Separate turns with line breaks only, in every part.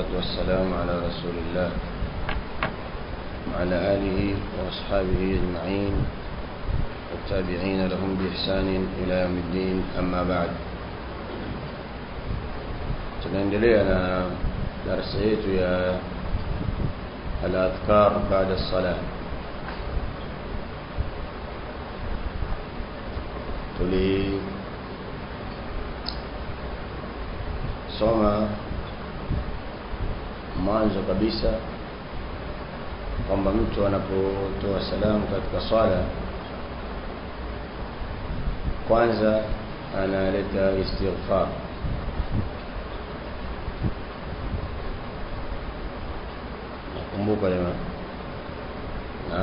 والسلام على رسول الله وعلى آله وأصحابه أجمعين والتابعين لهم بإحسان إلى يوم الدين أما بعد tunaendelea na darasa yetu ya al-adhkar baada as-salah tulisoma mwanzo kabisa kwamba mtu anapotoa salamu katika swala kwanza analeta istighfar nakumbuka lema na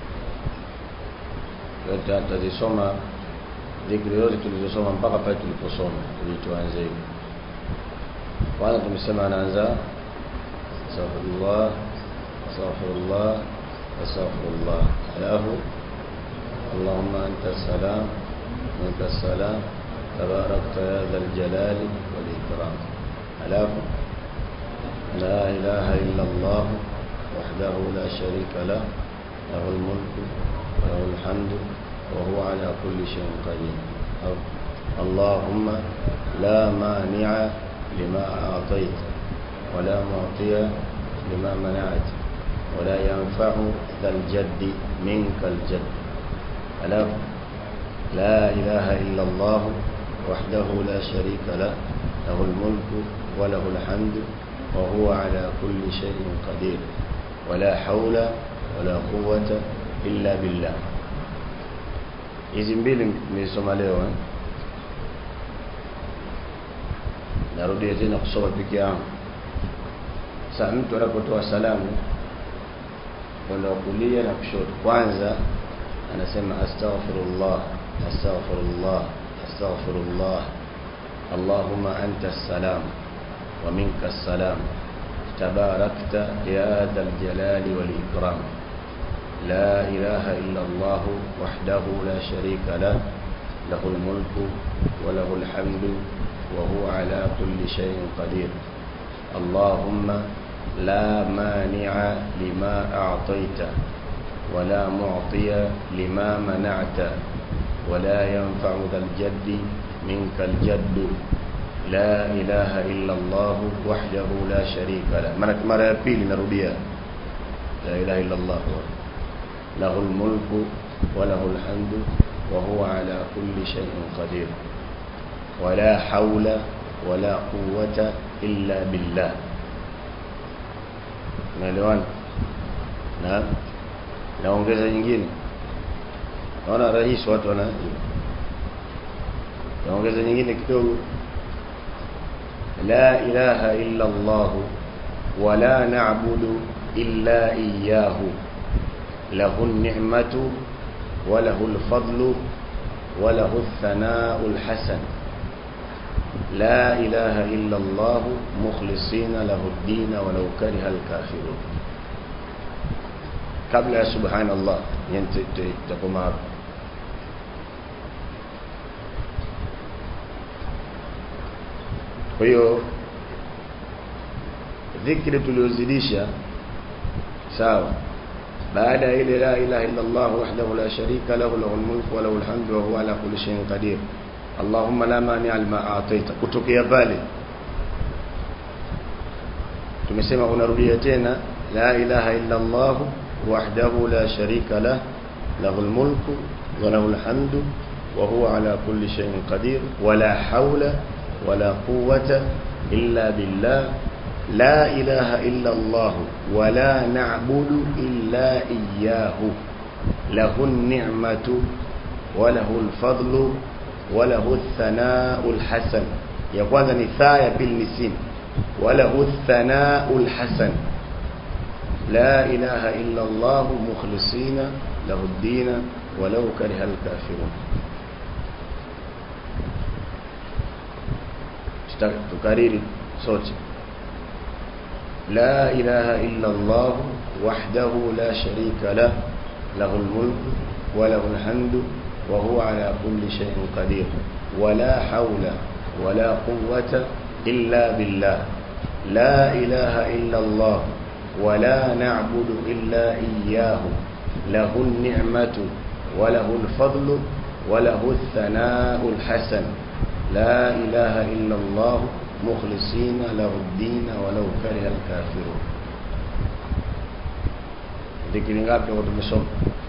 yote atazisoma dhikri zote tulizosoma mpaka pale tuliposoma ili tuanze hivi kwanza tumesema anaanza astaghfirullah astaghfirullah astaghfirullah alafu اللهم أنت السلام منك السلام تباركت يا ذا الجلال والإكرام ألاف لا إله إلا الله وحده لا شريك له له الملك وله الحمد وهو على كل شيء قدير اللهم لا مانع لما أعطيت ولا معطي لما منعت ولا ينفع ذا الجد منك الجد ألا لا إله إلا الله وحده لا شريك له له الملك وله الحمد وهو على كل شيء قدير ولا حول ولا قوة إلا بالله hizi mbili nimesoma leo eh? narudia tena kusoma peke yangu sasa mtu anapotoa salamu kwenda kulia na kushoto kwanza anasema astaghfirullah astaghfirullah astaghfirullah اللهم أنت السلام ومنك السلام تباركت يا ذا الجلال والإكرام لا إله إلا الله وحده لا شريك له له الملك وله الحمد وهو على كل شيء قدير اللهم لا مانع لما أعطيت ولا معطي لما منعت ولا ينفع ذا الجد منك الجد لا إله إلا الله وحده لا شريك له مرة يبيل نربيها لا إله إلا الله له الملك وله الحمد وهو على كل شيء قدير ولا حول ولا قوة إلا بالله naelewana na naongeza nyingine naona rahisi watu wana naongeza nyingine kidogo la ilaha illa Allah wala na'budu illa iyyahu له النعمة وله الفضل وله الثناء الحسن لا إله إلا الله مخلصين له الدين ولو كره الكافرون قبل سبحان الله تقوم kwa hiyo dhikri tuliozidisha sawa baada ile la ilaha illa Allah wahdahu la sharika lahu lahul mulku wa lahul hamdu wa huwa ala kulli shay'in qadir Allahumma la mani'a lima a'taita kutokea pale tumesema unarudia tena la ilaha illa Allah wahdahu la sharika lah lahul mulku wa lahul hamdu wa huwa ala kulli shay'in qadir wa la hawla wa la quwwata illa billah لا إله إلا الله ولا نعبد إلا إياه له النعمة وله الفضل وله الثناء الحسن يقول نثايا بالنسين وله الثناء الحسن لا إله إلا الله مخلصين له الدين ولو كره الكافرون تكرير صوتي لا إله إلا الله وحده لا شريك له له الملك وله الحمد وهو على كل شيء قدير ولا حول ولا قوة إلا بالله la ilaha illa Allah wa la na'budu illa iyyahu lahu an-ni'matu wa lahu al-fadlu wa lahu ath-thana'u al-hasan la ilaha illa Allah mukhlisina lahu ad-din wa law kariha al-kafirun dhikri ngapi tumesoma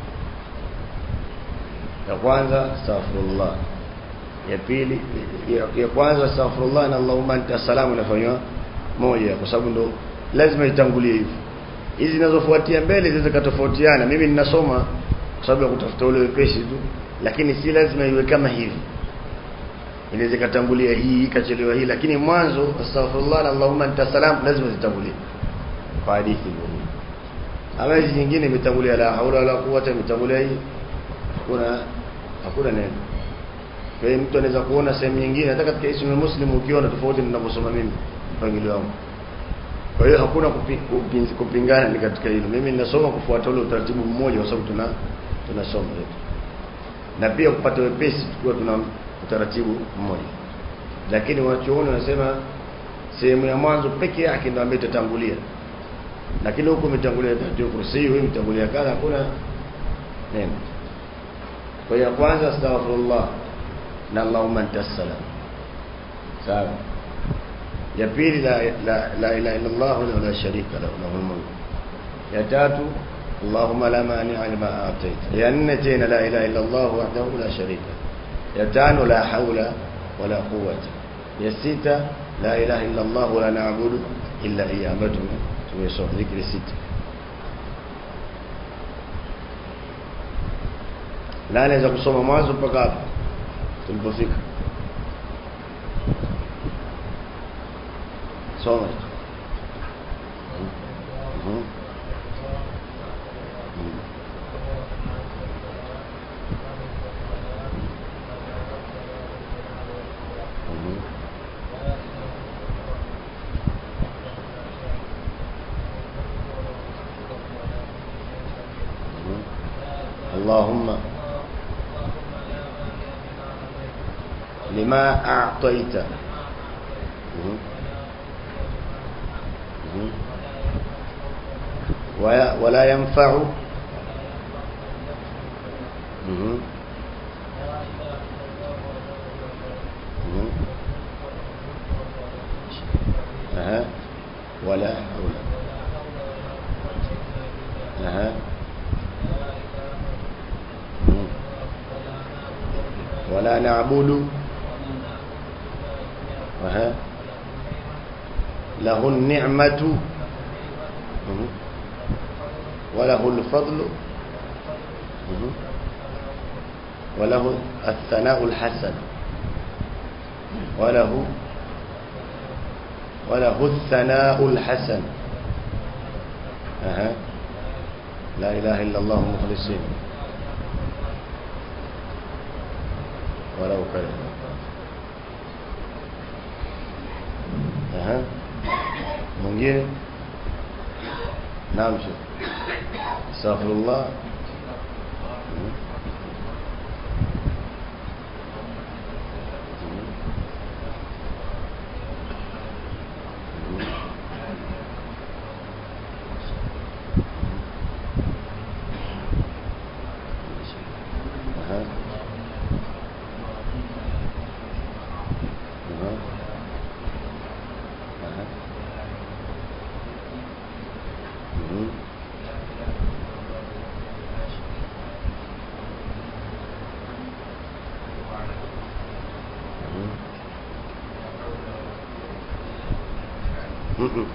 ya kwanza astaghfirullah ya pili ya, ya kwanza astaghfirullah na Allahumma anta salamu inafanywa moja kwa sababu ndo lazima itangulie hivi hizi zinazofuatia mbele zinaweza katofautiana mimi ninasoma kwa sababu ya kutafuta ule wepesi tu lakini si lazima iwe kama hivi inaweza katangulia hii ikachelewa hii lakini mwanzo astaghfirullah na Allahumma anta salam lazima zitangulie kwa hadithi hiyo ama hizi nyingine imetangulia la haula wala quwwata imetangulia hii hakuna hakuna neno kwa hiyo mtu anaweza kuona sehemu nyingine hata katika ismu muslim ukiona tofauti ninavyosoma mimi mpangilio wangu kwa hiyo hakuna kupi, kupi, kupingana ni katika hilo mimi ninasoma kufuata ule utaratibu mmoja kwa sababu tuna tunasoma yetu na pia kupata wepesi tukiwa tuna utaratibu mmoja lakini wanachuoni wanasema sehemu ya mwanzo peke yake ndio ambayo itatangulia lakini huko umetangulia ndio kursi hiyo imetangulia kadha hakuna neno kwa hiyo kwanza astaghfirullah na Allahumma anta salam sawa ya pili la la la ilaha illa Allah wa la sharika lahu lahul mulk ya tatu Allahumma la mani'a lima a'tayt ya nne tena la ilaha illa Allah wahdahu la sharika ya tano la hawla wala quwwata ya sita la ilaha illa Allah wa la na'budu illa iyyah ambayo tumesoma dhikri sita na anaweza kusoma mwanzo mpaka hapo tulipofika soma Mhm. Mhm. Mhm. اللهم لما أعطيت مهم. مهم. ويا- ولا ينفع مهم. مهم. أها. ولا حول أها. مهم. ولا نعبد أها. له النعمة مهم. وله الفضل مهم. وله الثناء الحسن وله وله الثناء الحسن أها. لا إله إلا الله مخلصين ولو كره Aha. Mwingine? Naam Sheikh. Astaghfirullah. Mhm. Mhm. Mhm. Aha. Aha. Aha. Mhm. Mhm. Mhm.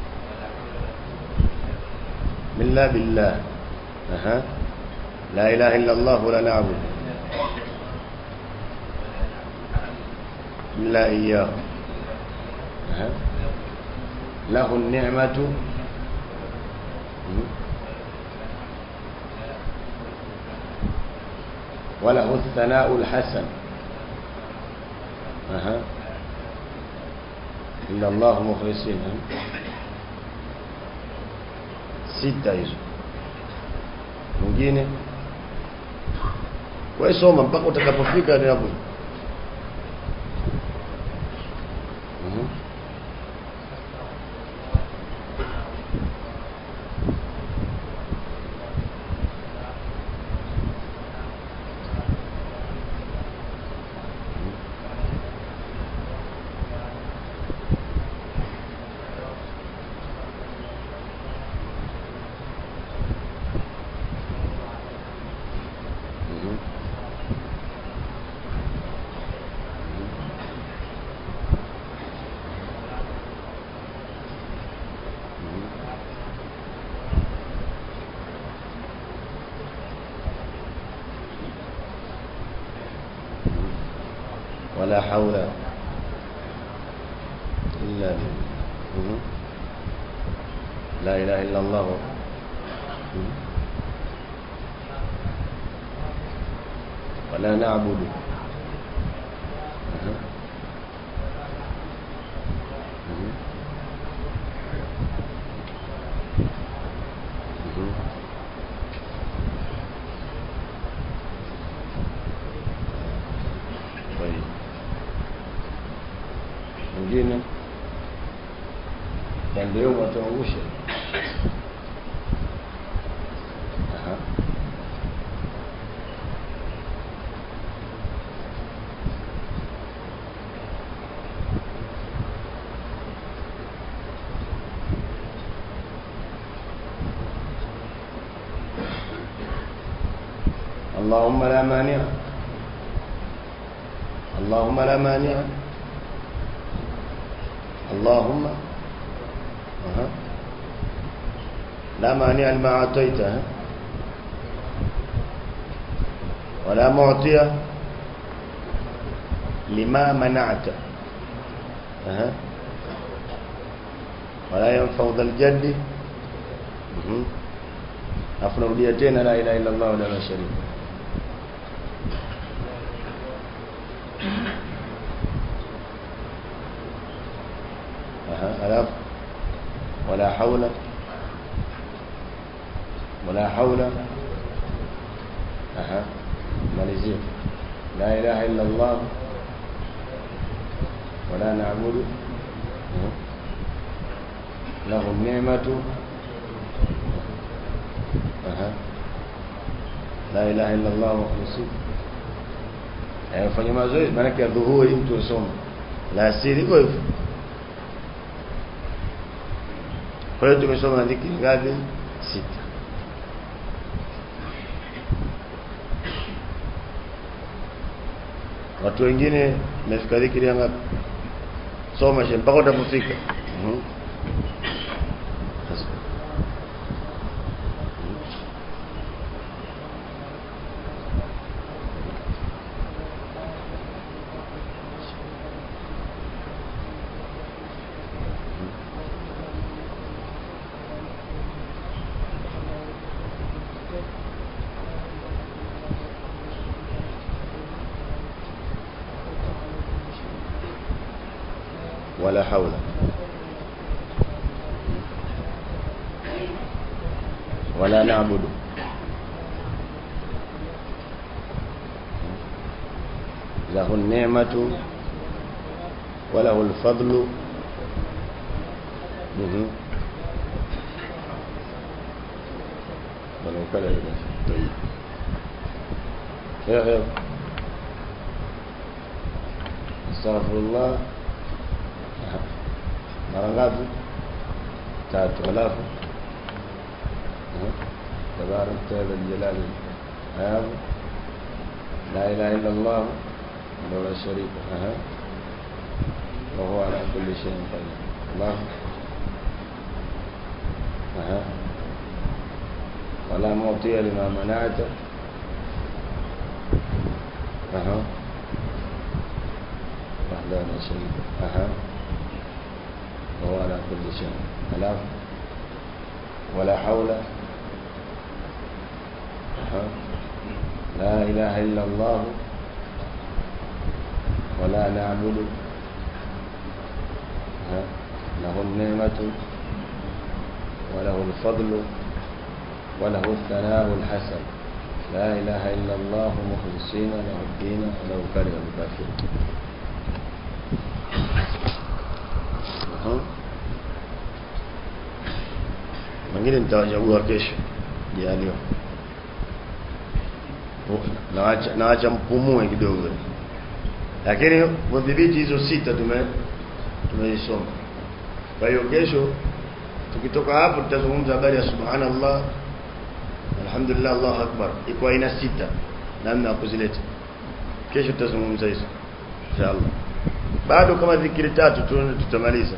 بالله بالله أها لا إله إلا الله ولا نعبد إلا إياه أها له النعمة مم. وله الثناء الحسن أها إلا الله مخلصين ها؟ sita hizo mwingine wewe soma mpaka utakapofika ni hapo Mhm. ولا حول إلا بالله لا إله إلا الله ولا نعبد طيب mwingine na ndio watuangushe aha اللهم لا مانع اللهم لا مانع اللهم أها لا مانع لما أعطيت ها؟ ولا معطي لما منعت أها ولا ينفع ذا الجد مهم. afu narudia tena la ilaha illa Allah la sharika aha alafu wala haula wala haula aha malizia la ilaha illa Allah wala na'budu lahu ni'matu aha la ilaha illa Allah mukhlisin ayafanya mazoezi maana ya dhuhuri mtu usome la asiri hivyo hivyo kwa hiyo tumesoma dhikri ngapi sita watu wengine imefika dhikri ya ngapi soma she mpaka utapofika mhm ولا حول ولا نعبد له النعمة وله الفضل مهم. ولو كان طيب يا يا استغفر الله mara ngapi tatu alafu tabarak taala jalali hayabu la ilaha illa allah wa la sharika aha wa huwa ala kulli shay'in qadir allah aha ولا معطي لما منعت أها وحده لا شريك أها وهو على كل شيء ألاف ولا حول أها لا إله إلا الله ولا نعبد أها له النعمة وله الفضل وله الثناء الحسن لا إله إلا الله مخلصين له الدين ولو كره الكافرون mwingine nitawachagua kesho jaliwa naacha naacha mpumue kidogo lakini kudhibiti hizo sita tume tumeisoma kwa hiyo kesho tukitoka hapo tutazungumza habari ya subhanallah alhamdulillah Allahu akbar iko aina sita namna ya kuzileta kesho tutazungumza hizo inshallah bado kama dhikri tatu tu tutamaliza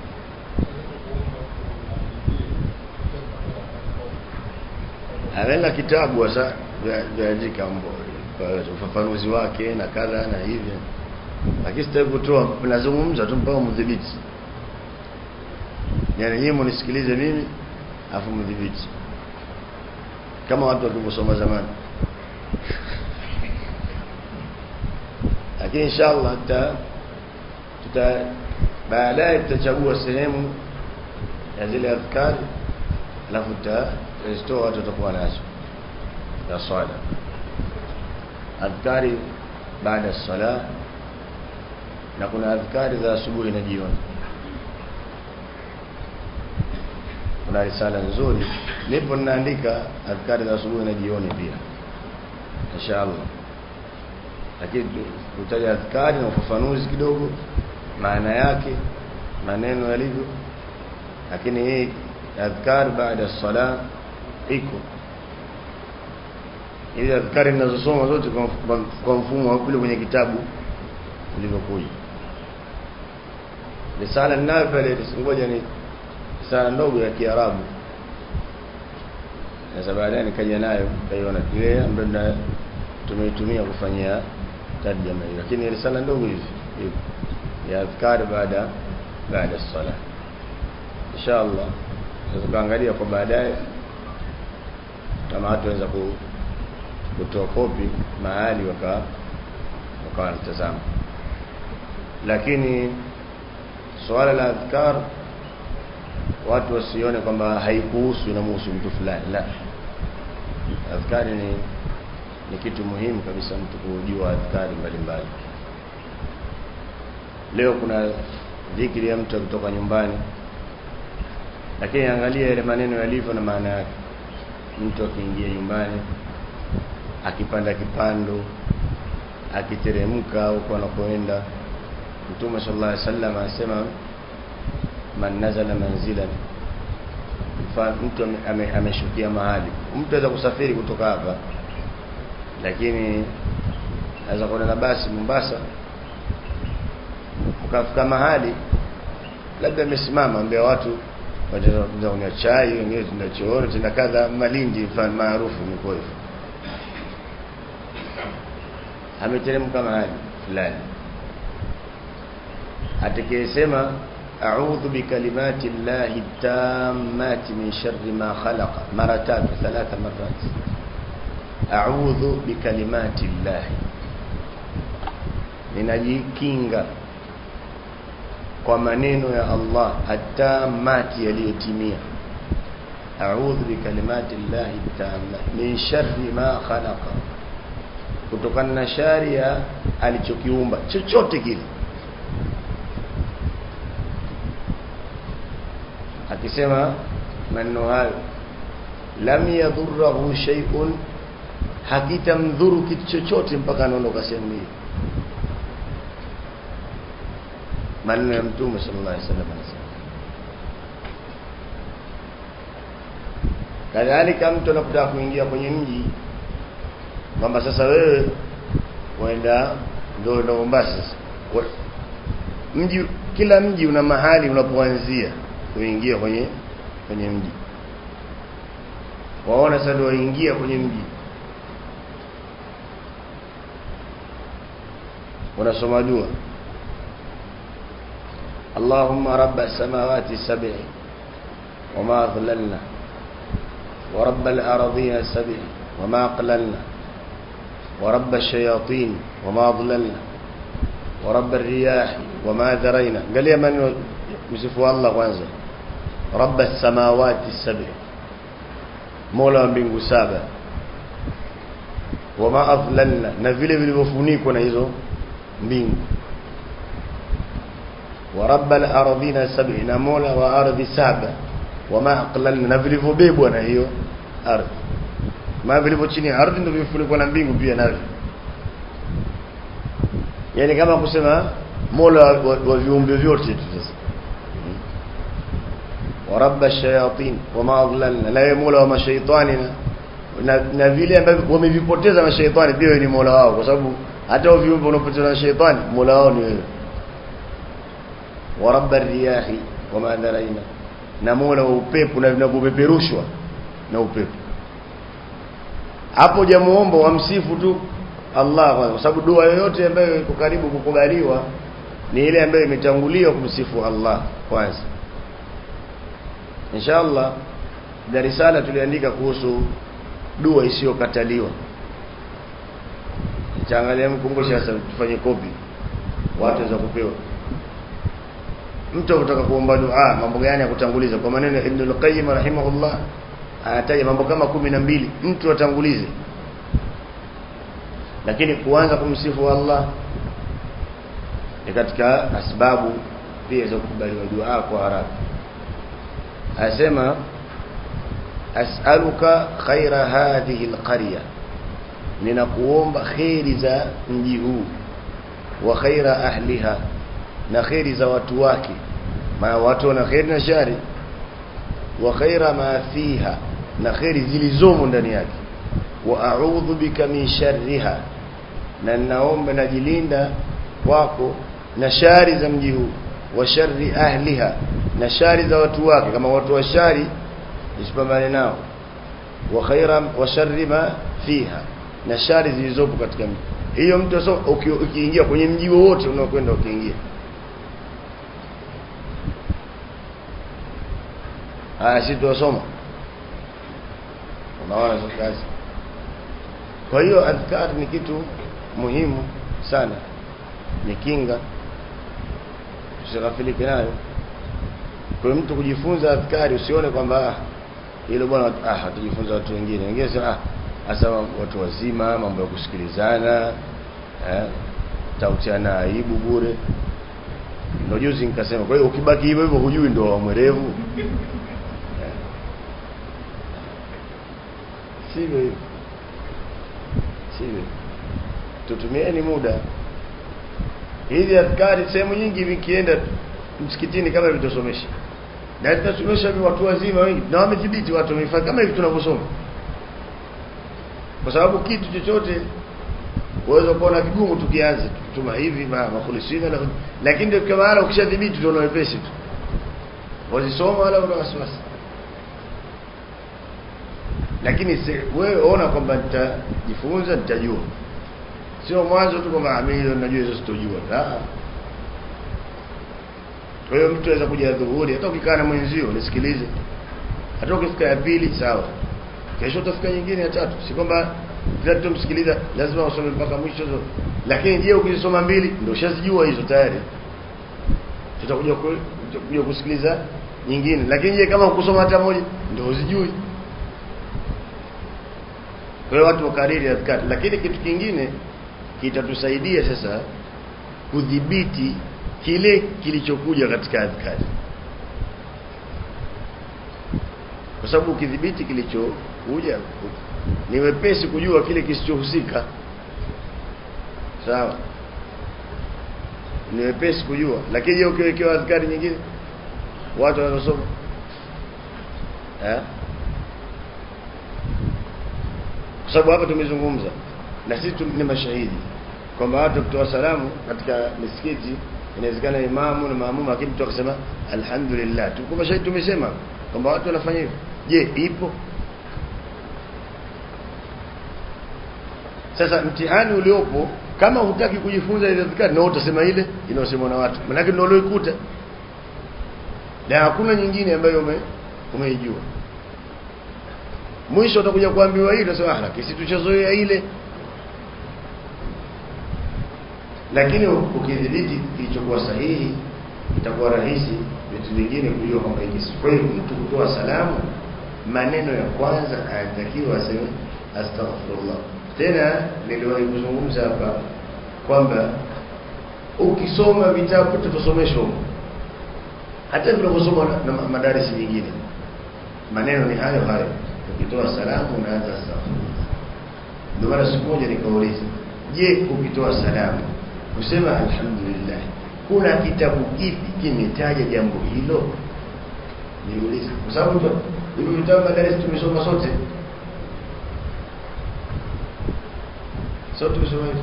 Amela kitabu sasa vyaandika ufafanuzi wake na kadha na hivyo lakini sitaki kutoa nazungumza tu mpaka mdhibiti yani nyinyi mnisikilize mimi afu mdhibiti kama watu walivyosoma zamani lakini inshallah tuta tuta baadaye tutachagua sehemu ya zile adhkari alafu tutazitoa watu watakuwa nazo ya swala adhkari baada ya sala na kuna adhkari za asubuhi na jioni kuna risala nzuri nipo ninaandika adhkari za asubuhi na jioni pia inshallah lakini tutaja adhkari na ufafanuzi kidogo maana yake maneno yalivyo lakini hii adhkar baada ya sala iko ili adhkari ninazosoma zote kwa mfumo wa kule kwenye kitabu ulivyokuja risala ninayo pale ngoja ni risala ndogo ya Kiarabu sasa baadaye nikaja nayo kaiona ile ambayo tumeitumia kufanyia tarjama hiyo lakini risala ndogo hivi ya adhkar baada baada ya sala inshallah tutaangalia kwa baadaye kama watu waweza kutoa kopi mahali waka wakawa wanatazama lakini swala la adhkar watu wasione kwamba haikuhusu inamhusu mtu fulani la adhkari ni ni kitu muhimu kabisa mtu kujua adhkari mbalimbali leo kuna dhikri ya mtu kutoka nyumbani lakini angalia yale maneno yalivyo na maana yake mtu akiingia nyumbani akipanda kipando akiteremka huko anakoenda mtume sallallahu alaihi wasallam anasema man nazala manzilan mtu ameshukia ame mahali mtu anaweza kusafiri kutoka hapa lakini anaweza kwenda na basi Mombasa ukafika mahali labda amesimama mbele watu wataanza kunywa chai wengine tuna chooro tuna kadha malindi mfano maarufu ni kwa hivyo ameteremka mahali fulani atakayesema a'udhu bikalimati llahi tammati min sharri ma khalaqa mara tatu thalatha marat a'udhu bikalimati llahi ninajikinga kwa maneno ya Allah atamati yaliyotimia a'udhu bikalimati llahi tammati min sharri ma khalaqa kutokana na shari ya alichokiumba chochote kile akisema maneno hayo lam yadhurruhu shay'un hakitamdhuru kitu chochote mpaka anaondoka sehemu hii maneno ya mtume sallallahu alaihi wasallam anasema kadhalika mtu anapotaka kuingia kwenye mji kwamba sasa wewe waenda ndo ndo Mombasa sasa mji kila mji una mahali unapoanzia kuingia kwenye kwenye mji waona sasa waingia kwenye mji unasoma dua اللهم رب السماوات السبع وما أضللنا ورب الأراضين السبع وما أقللنا ورب الشياطين وما أضللنا ورب الرياح وما ذرينا قال يا من يوسفوا الله وانزل رب السماوات السبع مولا mbingu saba wama adlalna na vile vilivyofunikwa na hizo mbingu wa rabbal ardhina sab'i na mola wa ardhi saba wama aqlalna na vilivyobebwa na hiyo ardhi ma vilivyo chini ya ardhi ndio vifunikwa na mbingu pia navyo yani kama kusema mola wa, wa, wa viumbe vyote tu sasa wa rabba shayatin wama adlalna la mola wa mashaitani na, na, na vile ambavyo wamevipoteza mashaitani pia ni mola wao kwa sababu hata viumbe wanapoteza na shaitani mola wao ni wewe wa rabba riyahi wama dharaina na mola wa upepo na vinavyopeperushwa na upepo hapo jamuomba wamsifu tu Allah kwanza kwa sababu dua yoyote ambayo iko karibu kukubaliwa ni ile ambayo imetangulia kumsifu Allah kwanza inshallah na risala tuliandika kuhusu dua isiyokataliwa Chaangalia mkumbushe sasa tufanye kopi watu waweza kupewa mtu anataka kuomba dua mambo gani ya kutanguliza kwa maneno ya Ibn al-Qayyim rahimahullah anataja mambo kama kumi na mbili mtu atangulize lakini kuanza kumsifu Allah ni katika asbabu pia za kukubaliwa dua kwa haraka asema as'aluka khaira hadhihi alqarya ninakuomba khairi za mji huu wa khaira ahliha na khairi za watu wake maana watu wana khairi na shari wa khaira ma fiha na khairi zilizomo ndani yake wa a'udhu bika min sharriha na naomba najilinda kwako na shari za mji huu wa sharri ahliha na shari za watu wake kama watu wa shari isipambane nao wa khaira wa sharri ma fiha na shari zilizopo katika mji hiyo mtu so ukiingia kwenye mji wowote unaokwenda ukiingia haya si tuwasoma unaona kazi kwa hiyo adhkar ni kitu muhimu sana ni kinga tusighafilike nayo kwa mtu kujifunza adhkari usione kwamba hilo bwana ah hatujifunza watu wengine wengine sema ah hasa watu wazima mambo ya kusikilizana eh tautiana aibu bure ndio juzi nikasema kwa hiyo ukibaki hivyo hivyo hujui ndio wa mwerevu sivyo sivyo tutumieni muda hizi adhkari sehemu nyingi vikienda msikitini kama hivi tusomesha na tutasomesha watu wazima wengi na wamethibiti watu wamefanya kama hivi tunavyosoma kwa sababu kitu chochote uweza kuona kigumu tukianza tuma hivi ma makulisina lakini ndio kama hala ukishadhibiti ndio wepesi tu wazisoma wala una wasiwasi lakini wewe ona kwamba nitajifunza nitajua sio mwanzo tu kwamba mimi najua hizo sitojua la kwa hiyo mtu anaweza kuja dhuhuri hata ukikaa na mwenzio nisikilize hata ukifika ya pili sawa kesho utafika nyingine ya tatu si kwamba kila mtu msikiliza lazima usome mpaka mwisho lakini je ukisoma mbili ndio ushazijua hizo tayari tutakuja kuja kusikiliza nyingine lakini je kama ukusoma hata moja ndio uzijui kwa hiyo watu wakariri adhkari lakini kitu kingine kitatusaidia sasa kudhibiti kile kilichokuja katika adhkari kwa sababu ukidhibiti kilichokuja ni wepesi kujua kile kisichohusika sawa ni wepesi kujua lakini je ukiwekewa adhkari nyingine watu wanasoma eh kwa sababu hapa tumezungumza na sisi ni mashahidi kwamba watu kutoa salamu katika misikiti inawezekana imamu na maamuma lakini mtu akasema alhamdulillah tuko mashahidi tumesema kwamba watu wanafanya hivyo je ipo sasa mtihani uliopo kama hutaki kujifunza ile dhikari na utasema ile inayosemwa na watu maana ndio ulioikuta na hakuna nyingine ambayo ume umeijua mwisho utakuja kuambiwa hilo sema ah lakini tuchazoea ile lakini ukidhibiti kilichokuwa sahihi itakuwa rahisi vitu vingine kujua kwamba hiki kwa hiyo mtu kutoa salamu maneno ya kwanza anatakiwa aseme astaghfirullah tena niliwahi kuzungumza hapa kwamba ukisoma vitabu tutasomeshwa hata tunaposoma na madarisi nyingine maneno ni hayo hayo ukitoa salamu unaanza astaghfirullah ndio mara siku moja nikauliza je ukitoa salamu kusema alhamdulillah kuna kitabu kipi kimetaja jambo hilo niulize kwa sababu hivi vitabu madarasa tumesoma sote sote tumesoma hivi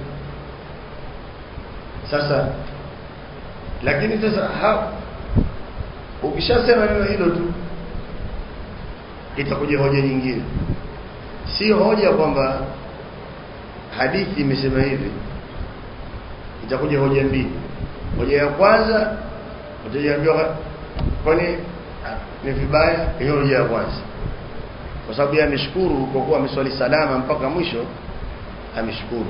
sasa lakini sasa ha ukishasema neno hilo tu itakuja hoja nyingine si hoja kwamba hadithi imesema hivi itakuja hoja mbili hoja ya kwanza utajiambiwa kwani ni vibaya hiyo hoja ya kwanza kwa sababu yeye ameshukuru kwa kuwa ameswali salama mpaka mwisho ameshukuru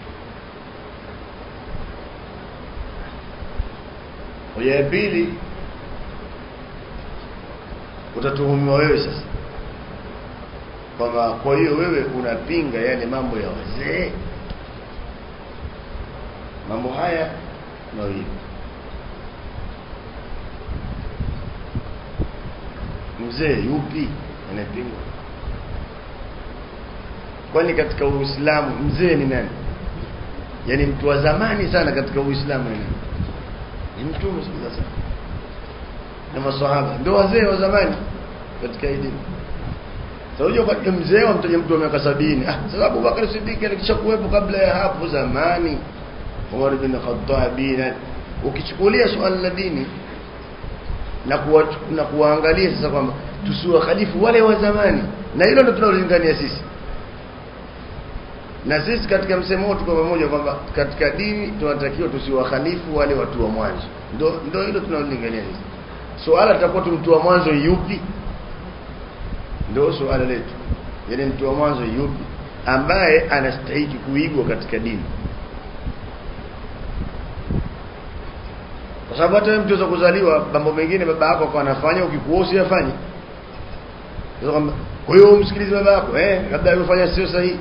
hoja ya pili utatuhumiwa wewe sasa kwamba kwa hiyo wewe unapinga yale mambo ya wazee mambo haya mawili mzee yupi anapingwa kwani katika uislamu mzee ni nani yaani mtu wa zamani sana katika uislamu ni nani ni mtume sallallahu alaihi wasallam na maswahaba ndio wazee wa zamani katika hii dini sasa so, kwa mzee wa mtaja mtu wa miaka sabini ah sababu Bakari Siddiq alikisha kuwepo kabla ya hapo zamani Umar bin Khattab na ukichukulia swala la dini na kuwa, na kuwaangalia sasa kwamba tusiwakhalifu wale wa zamani na hilo ndio tunalolingania sisi na sisi katika msemo wetu kwa pamoja kwamba katika dini tunatakiwa tusiwakhalifu wale watu wa mwanzo ndio ndio hilo tunalolingania sisi swala tutakuwa tu mtu wa mwanzo yupi ndio swala letu yaani mtu wa mwanzo yupi ambaye anastahili kuigwa katika dini kwa sababu hata mtu za kuzaliwa mambo mengine baba yako kwa anafanya ukikuwa usiyafanye kwa hiyo umsikilize baba yako eh labda alifanya sio sahihi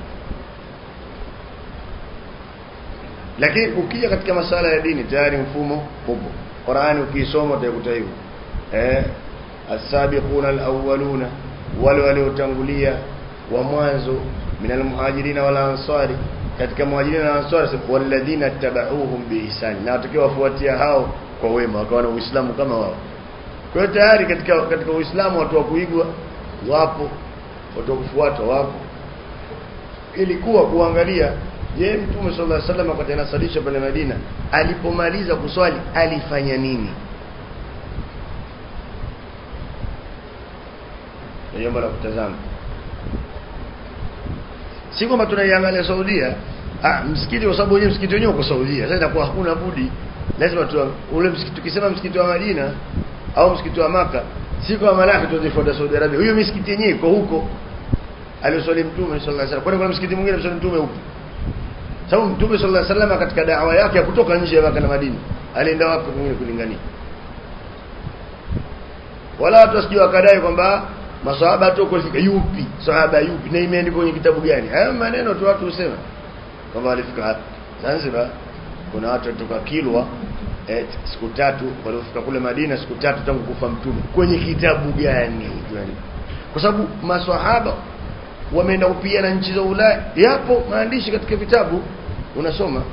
lakini ukija katika masala ya dini tayari mfumo upo Qur'ani ukisoma utakuta hivyo eh as-sabiquna al-awwaluna wale waliotangulia wa mwanzo minal muhajirina wal ansari katika muhajirina na ansari walladhina tabauhum biihsan na watakiwa wafuatia hao kwa wema wakawa na uislamu kama wao kwa hiyo tayari katika katika uislamu watu wa kuigwa wapo watu wa kufuatwa wapo ilikuwa kuangalia je mtume sallallahu alaihi wasallam wakati anasalisha pale Madina alipomaliza kuswali alifanya nini jambo la kutazama si kwamba tunaiangalia Saudia ah msikiti kwa sababu wenyewe msikiti wenyewe uko Saudia sasa inakuwa hakuna budi lazima tu ule msikiti tukisema msikiti wa Madina au msikiti wa maka si kwa malaki tuzifuata Saudi Arabia huyo msikiti yenyewe iko huko alioswali mtume sallallahu alaihi wasallam kwani kuna msikiti mwingine mswali mtume huko sababu mtume sallallahu alaihi wasallam katika da'wa yake ya kutoka nje ya Maka na Madina alienda wapi mwingine kulingania wala watu wasije wakadai kwamba maswahaba tu kufika yupi sahaba yupi na imeandikwa kwenye kitabu gani haya maneno tu watu husema kwamba alifika hapa Zanzibar kuna watu kutoka Kilwa eh, siku tatu walifika kule Madina siku tatu tangu kufa mtume kwenye kitabu gani kwa sababu maswahaba wameenda kupigana nchi za Ulaya yapo maandishi katika vitabu unasoma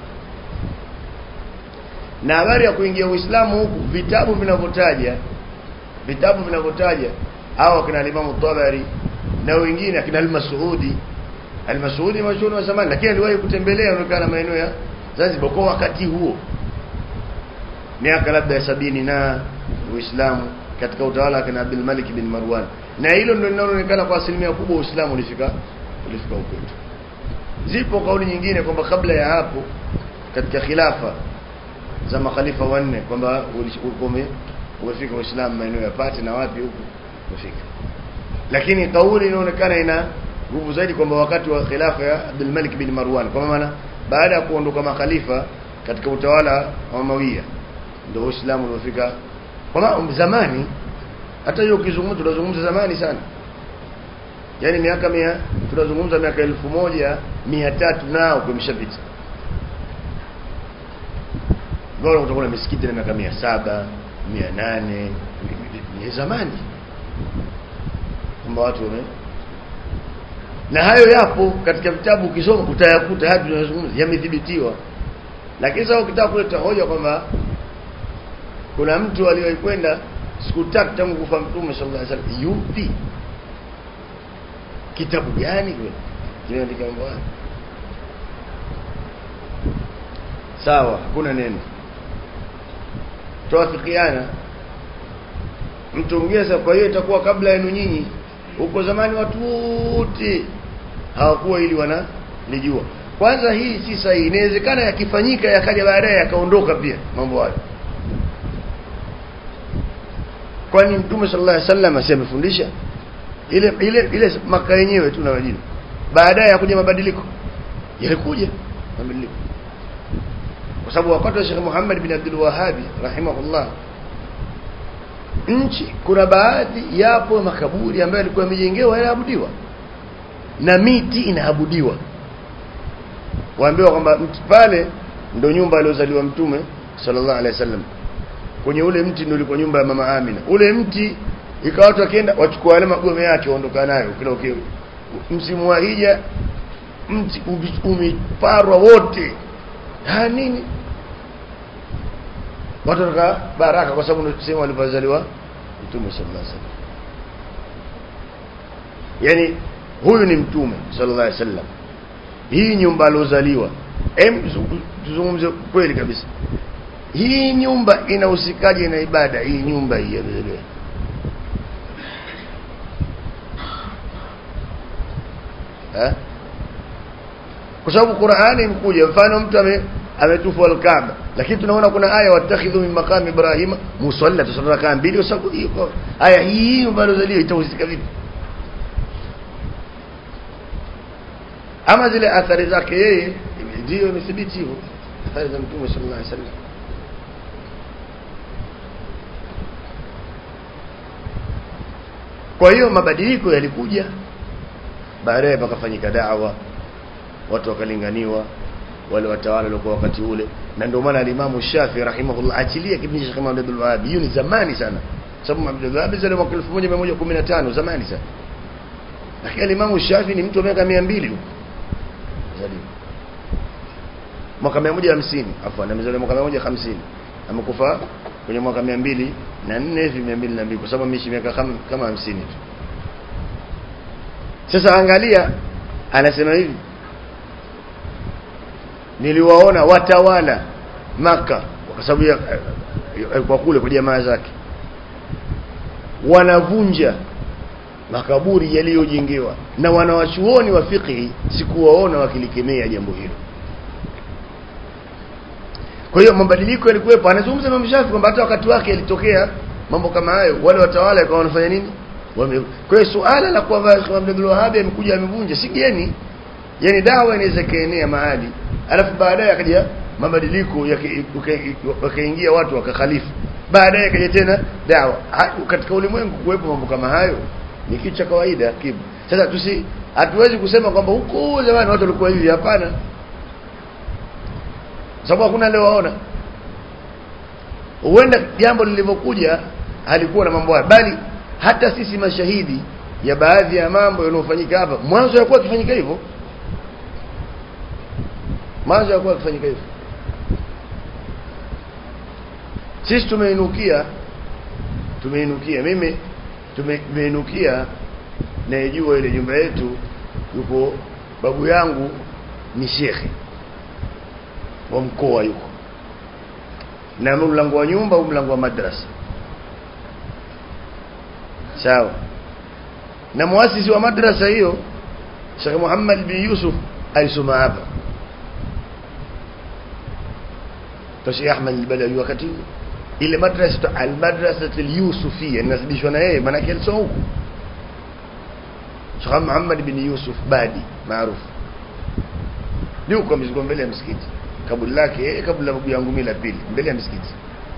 na habari ya kuingia Uislamu huku vitabu vinavyotaja vitabu vinavyotaja hao kina Imam Tabari na wengine akina Al-Mas'udi Al-Mas'udi mashuhuri wa zamani lakini aliwahi kutembelea onekana maeneo ya Zanzibar kwa wakati huo miaka labda ya sabini na Uislamu katika utawala wa kina Abdul Malik bin Marwan na hilo ndio linaloonekana kwa asilimia kubwa Uislamu ulifika ulifika huko zipo kauli nyingine kwamba kabla ya hapo katika khilafa za makhalifa wanne kwamba ulikuwa umefika Uislamu maeneo ya Pate na wapi huko umefika lakini kauli inaonekana ina nguvu zaidi kwamba wakati wa khilafa ya Abdul Malik bin Marwan kwa maana baada ya kuondoka makhalifa katika utawala wa Umawiya ndio Uislamu ulifika kwa zamani hata hiyo ukizungumza tunazungumza zamani sana yani miaka mia tunazungumza miaka elfu moja mia tatu nao kumeshapita bora utakuwa na misikiti na miaka mia saba mia nane ni zamani kwamba watu wame na hayo yapo katika vitabu ukisoma utayakuta hadi tunazungumza yamethibitiwa lakini sasa ukitaka kuleta hoja kwamba kuna mtu aliyekwenda siku tatu tangu kufa mtume sallallahu alaihi wasallam yupi kitabu gani kile kinaandika mambo haya sawa hakuna neno tuafikiana mtu mwingine sasa kwa hiyo itakuwa kabla yenu nyinyi huko zamani watu wote hawakuwa ili wana lijua kwanza hii si sahihi inawezekana yakifanyika yakaja baadaye yakaondoka pia mambo hayo kwani mtume sallallahu alaihi wasallam asemefundisha ile ile ile maka yenyewe tu na Madina baadaye yakuja mabadiliko yalikuja mabadiliko kwa sababu wakati wa Sheikh Muhammad bin Abdul Wahhab rahimahullah nchi kuna baadhi yapo makaburi ambayo yalikuwa yamejengewa yanaabudiwa na miti inaabudiwa waambiwa kwamba mti pale ndio nyumba aliyozaliwa mtume sallallahu alaihi wasallam kwenye ule mti ndio ulikuwa nyumba ya mama Amina ule mti ikawa watu wakienda wachukua yale magome yake waondoka nayo kila ukio msimu wa hija mti umeparwa wote ha nini watu waka baraka kwa sababu ndio sehemu alipozaliwa mtume sallallahu alaihi wasallam yani huyu ni mtume sallallahu alaihi wasallam hii nyumba alozaliwa em tuzungumze kweli kabisa hii nyumba inahusikaje na ibada hii nyumba hii ya Bethlehem eh kwa sababu Qur'ani imkuja mfano mtu ame ametufu al-Kaaba lakini tunaona kuna aya watakhidhu min maqam Ibrahim musalla tusalla kama mbili kwa sababu hiyo aya hii ambayo zalio itahusika vipi ama zile athari zake yeye ndio imethibiti hivyo athari za mtume sallallahu alaihi wasallam kwa hiyo mabadiliko yalikuja baadaye pakafanyika da'wa watu wakalinganiwa wale watawala walikuwa wakati ule na ndio maana alimamu Shafi rahimahullah achilia kipindi cha Imam Abdul Wahhab hiyo ni zamani sana sababu Abdul Wahhab zile mwaka 1115 zamani sana lakini alimamu Shafi ni mtu wa miaka 200 huko zaliwa mwaka 150 afwan amezaliwa mwaka 150 amekufa kwenye mwaka 200 na 4 hivi 202 kwa sababu ameishi miaka kama 50 tu sasa angalia anasema hivi niliwaona watawala maka kwa sababu ya kwa kule kwa jamaa zake wanavunja makaburi yaliyojengewa na wanawachuoni wa fiqhi sikuwaona wakilikemea jambo hilo kwa hiyo mabadiliko yalikuwepo anazungumza Imam Shafi kwamba hata wakati wake yalitokea mambo kama hayo wale watawala kwa wanafanya nini Wame... kwa hiyo suala la kwamba Abdul Wahhab amekuja amevunja si geni yani dawa inaweza kaenea mahali alafu baadaye akaja mabadiliko wakaingia watu wakakhalifu baadaye akaja tena dawa katika ulimwengu kuwepo mambo kama hayo ni kitu cha kawaida kipo sasa tusi hatuwezi kusema kwamba huko zamani watu walikuwa hivi hapana sababu hakuna leo waona huenda jambo lilivyokuja halikuwa na mambo haya bali hata sisi mashahidi ya baadhi ya mambo yanayofanyika hapa mwanzo yakuwa kifanyika hivyo mwanzo yakuwa kifanyika hivyo sisi tumeinukia tumeinukia mimi tumeinukia naijua ile nyumba yetu yuko babu yangu ni shekhe wa mkoa yuko na mlango wa nyumba au mlango wa madrasa sawa na muasisi wa madrasa hiyo Sheikh Muhammad bin Yusuf alisoma hapa Sheikh Ahmad al-Balawi wakati ile madrasa al-madrasa al-Yusufiyya inasibishwa na yeye maana yake alisoma huko Sheikh Muhammad bin Yusuf Badi maarufu yuko mzunguko mbele ya msikiti kaburi lake yeye kabla ya babu yangu mimi la pili mbele ya msikiti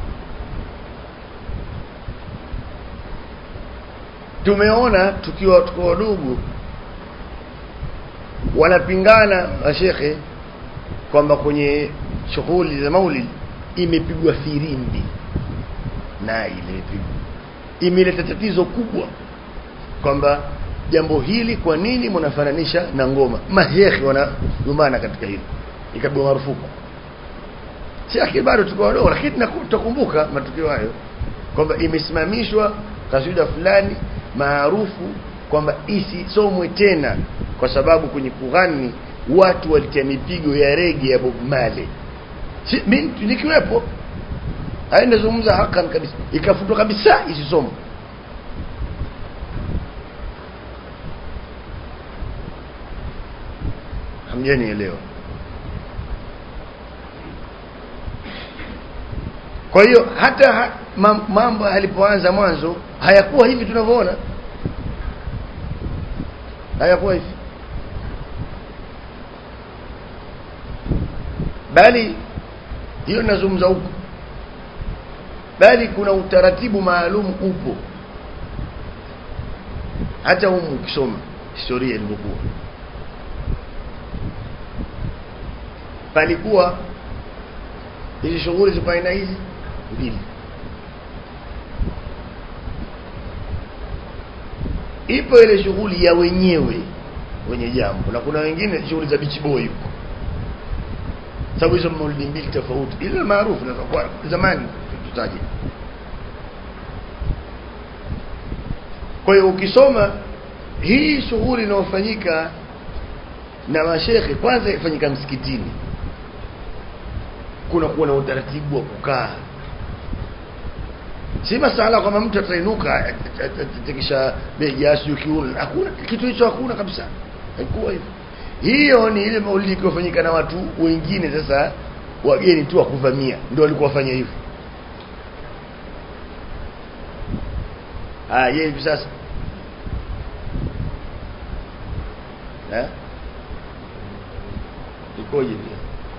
tumeona tukiwa tuko wadogo wanapingana mashekhe kwamba kwenye shughuli za maulid imepigwa firimbi na ile imepigwa imeleta tatizo kubwa kwamba jambo hili kwa nini mnafananisha na ngoma mashekhe wanalumbana katika hili ikabwa marufuku si lakini bado tuko wadogo lakini tutakumbuka matukio hayo kwamba imesimamishwa kaswida fulani maarufu kwamba isisomwe tena kwa sababu kwenye kughani watu walitia mipigo ya rege ya Bob Marley si mimi nikiwepo haina zungumza hakan kabisa ikafutwa kabisa isisomwe hamjanielewa kwa hiyo hata ha, mam- mambo yalipoanza mwanzo hayakuwa hivi tunavyoona hayakuwa hivi bali hiyo nazungumza huko bali kuna utaratibu maalum upo hata humu ukisoma historia ilivyokuwa palikuwa hizi shughuli za aina hizi mbili ipo ile shughuli ya wenyewe wenye jambo na kuna wengine shughuli za beach boy huko sababu hizo maulidi mbili tofauti ile maarufu na kwa zamani tutaje kwa hiyo ukisoma hii shughuli inayofanyika na mashekhe kwanza ifanyika msikitini kuna kuwa na utaratibu wa kukaa si masala kwamba mtu atainuka atakisha begi asiyo kiuno hakuna kitu hicho hakuna kabisa haikuwa hivyo hiyo ni ile maulidi iliyofanyika na watu wengine sasa wageni tu wakuvamia ndio walikuwa wafanya hivyo ah yeye hivi sasa eh ikoje pia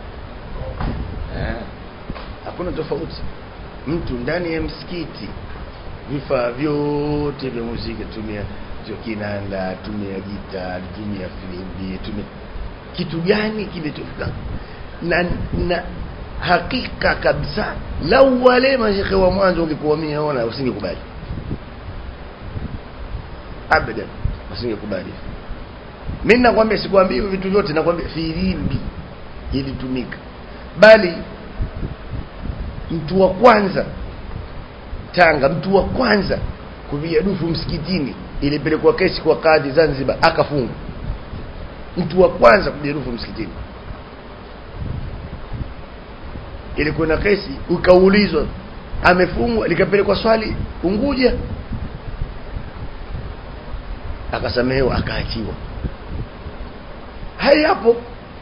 eh hakuna tofauti mtu ndani ya msikiti vifaa vyote vya muziki tumia sio kinanda tumia gita tumia filimbi tumia kitu gani kimetofika na, na hakika kabisa lau wale mashekhe wa mwanzo ungekuwa miaona usingekubali abadan usingekubali mimi nakwambia sikwambii hivyo vitu vyote nakwambia filimbi ilitumika bali mtu wa kwanza Tanga mtu wa kwanza kupiga dufu msikitini ilipelekwa kesi kwa kadhi Zanzibar akafungwa mtu wa kwanza kupiga dufu msikitini ilikuwa na kesi ukaulizwa amefungwa likapelekwa swali Unguja akasamehewa akaachiwa haya hapo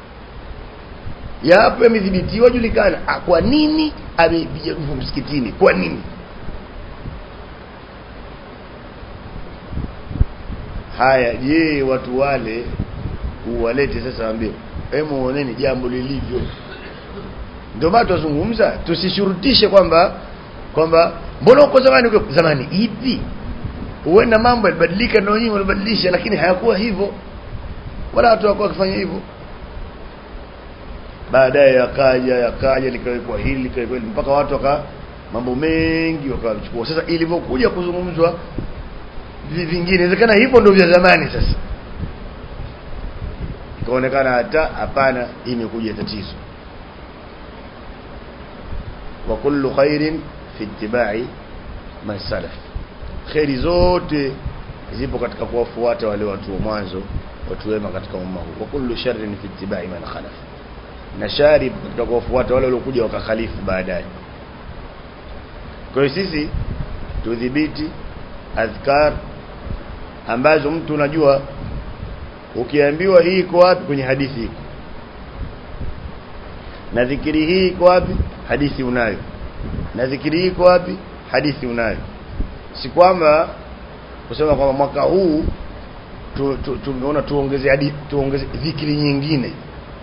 yapo yamedhibitiwa julikana Ah, kwa nini amepiga dufu msikitini kwa nini haya je watu wale uwalete sasa waambie hebu oneni jambo lilivyo ndio maana tuzungumza tusishurutishe kwamba kwamba mbona uko zamani uko zamani ipi huenda mambo yalibadilika ndio nyinyi walibadilisha lakini hayakuwa hivyo wala watu hawakuwa wakifanya hivyo baadaye yakaja yakaja likawekwa hili likawekwa hili mpaka watu waka mambo mengi wakachukua sasa ilivyokuja kuzungumzwa vi- vingine inawezekana hivyo ndio vya zamani sasa ikaonekana hata hapana hii imekuja tatizo wa kullu khairin fi ittiba'i man salaf khairi zote zipo katika kuwafuata wale watu wa mwanzo watu wema katika umma huu wa kullu sharrin fi ittiba'i man khalaf na shari katika kuwafuata wale waliokuja wakakhalifu baadaye kwa hiyo sisi tudhibiti adhkar ambazo mtu unajua ukiambiwa hii iko wapi kwenye hadithi iko na dhikiri hii iko wapi hadithi unayo na dhikiri hii iko wapi hadithi unayo si kwamba kusema kwamba mwaka huu tu, tu, tumeona tuongeze hadi tuongeze dhikiri nyingine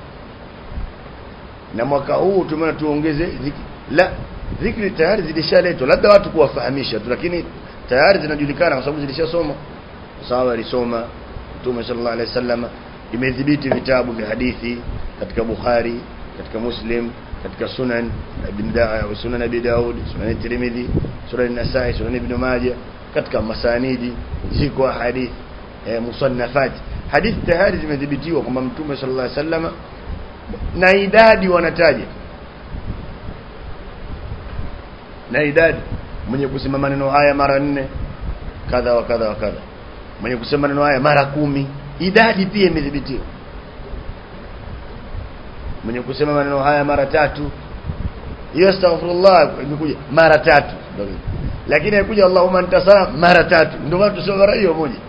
na mwaka huu tumeona tuongeze dhikri la dhikri tayari zilishaletwa labda watu kuwafahamisha tu lakini tayari zinajulikana kwa sababu zilishasoma sawa alisoma Mtume sallallahu alaihi wasallam imedhibiti vitabu vya hadithi katika Bukhari katika Muslim katika Sunan Ibn Daud Sunan Abi Daud Sunan Tirmidhi Sunan Nasai Sunan Ibn Majah katika masanidi ziko hadithi eh, musannafat hadithi tayari zimedhibitiwa kwamba Mtume sallallahu alaihi wasallam na idadi wanataja na idadi mwenye kusema maneno haya mara nne kadha wa kadha wa kadha mwenye kusema maneno haya mara kumi idadi pia imedhibitiwa mwenye kusema maneno haya mara tatu hiyo astaghfirullah imekuja mara tatu lakini haikuja Allahumma anta salam mara tatu ndio maana tuseme mara hiyo moja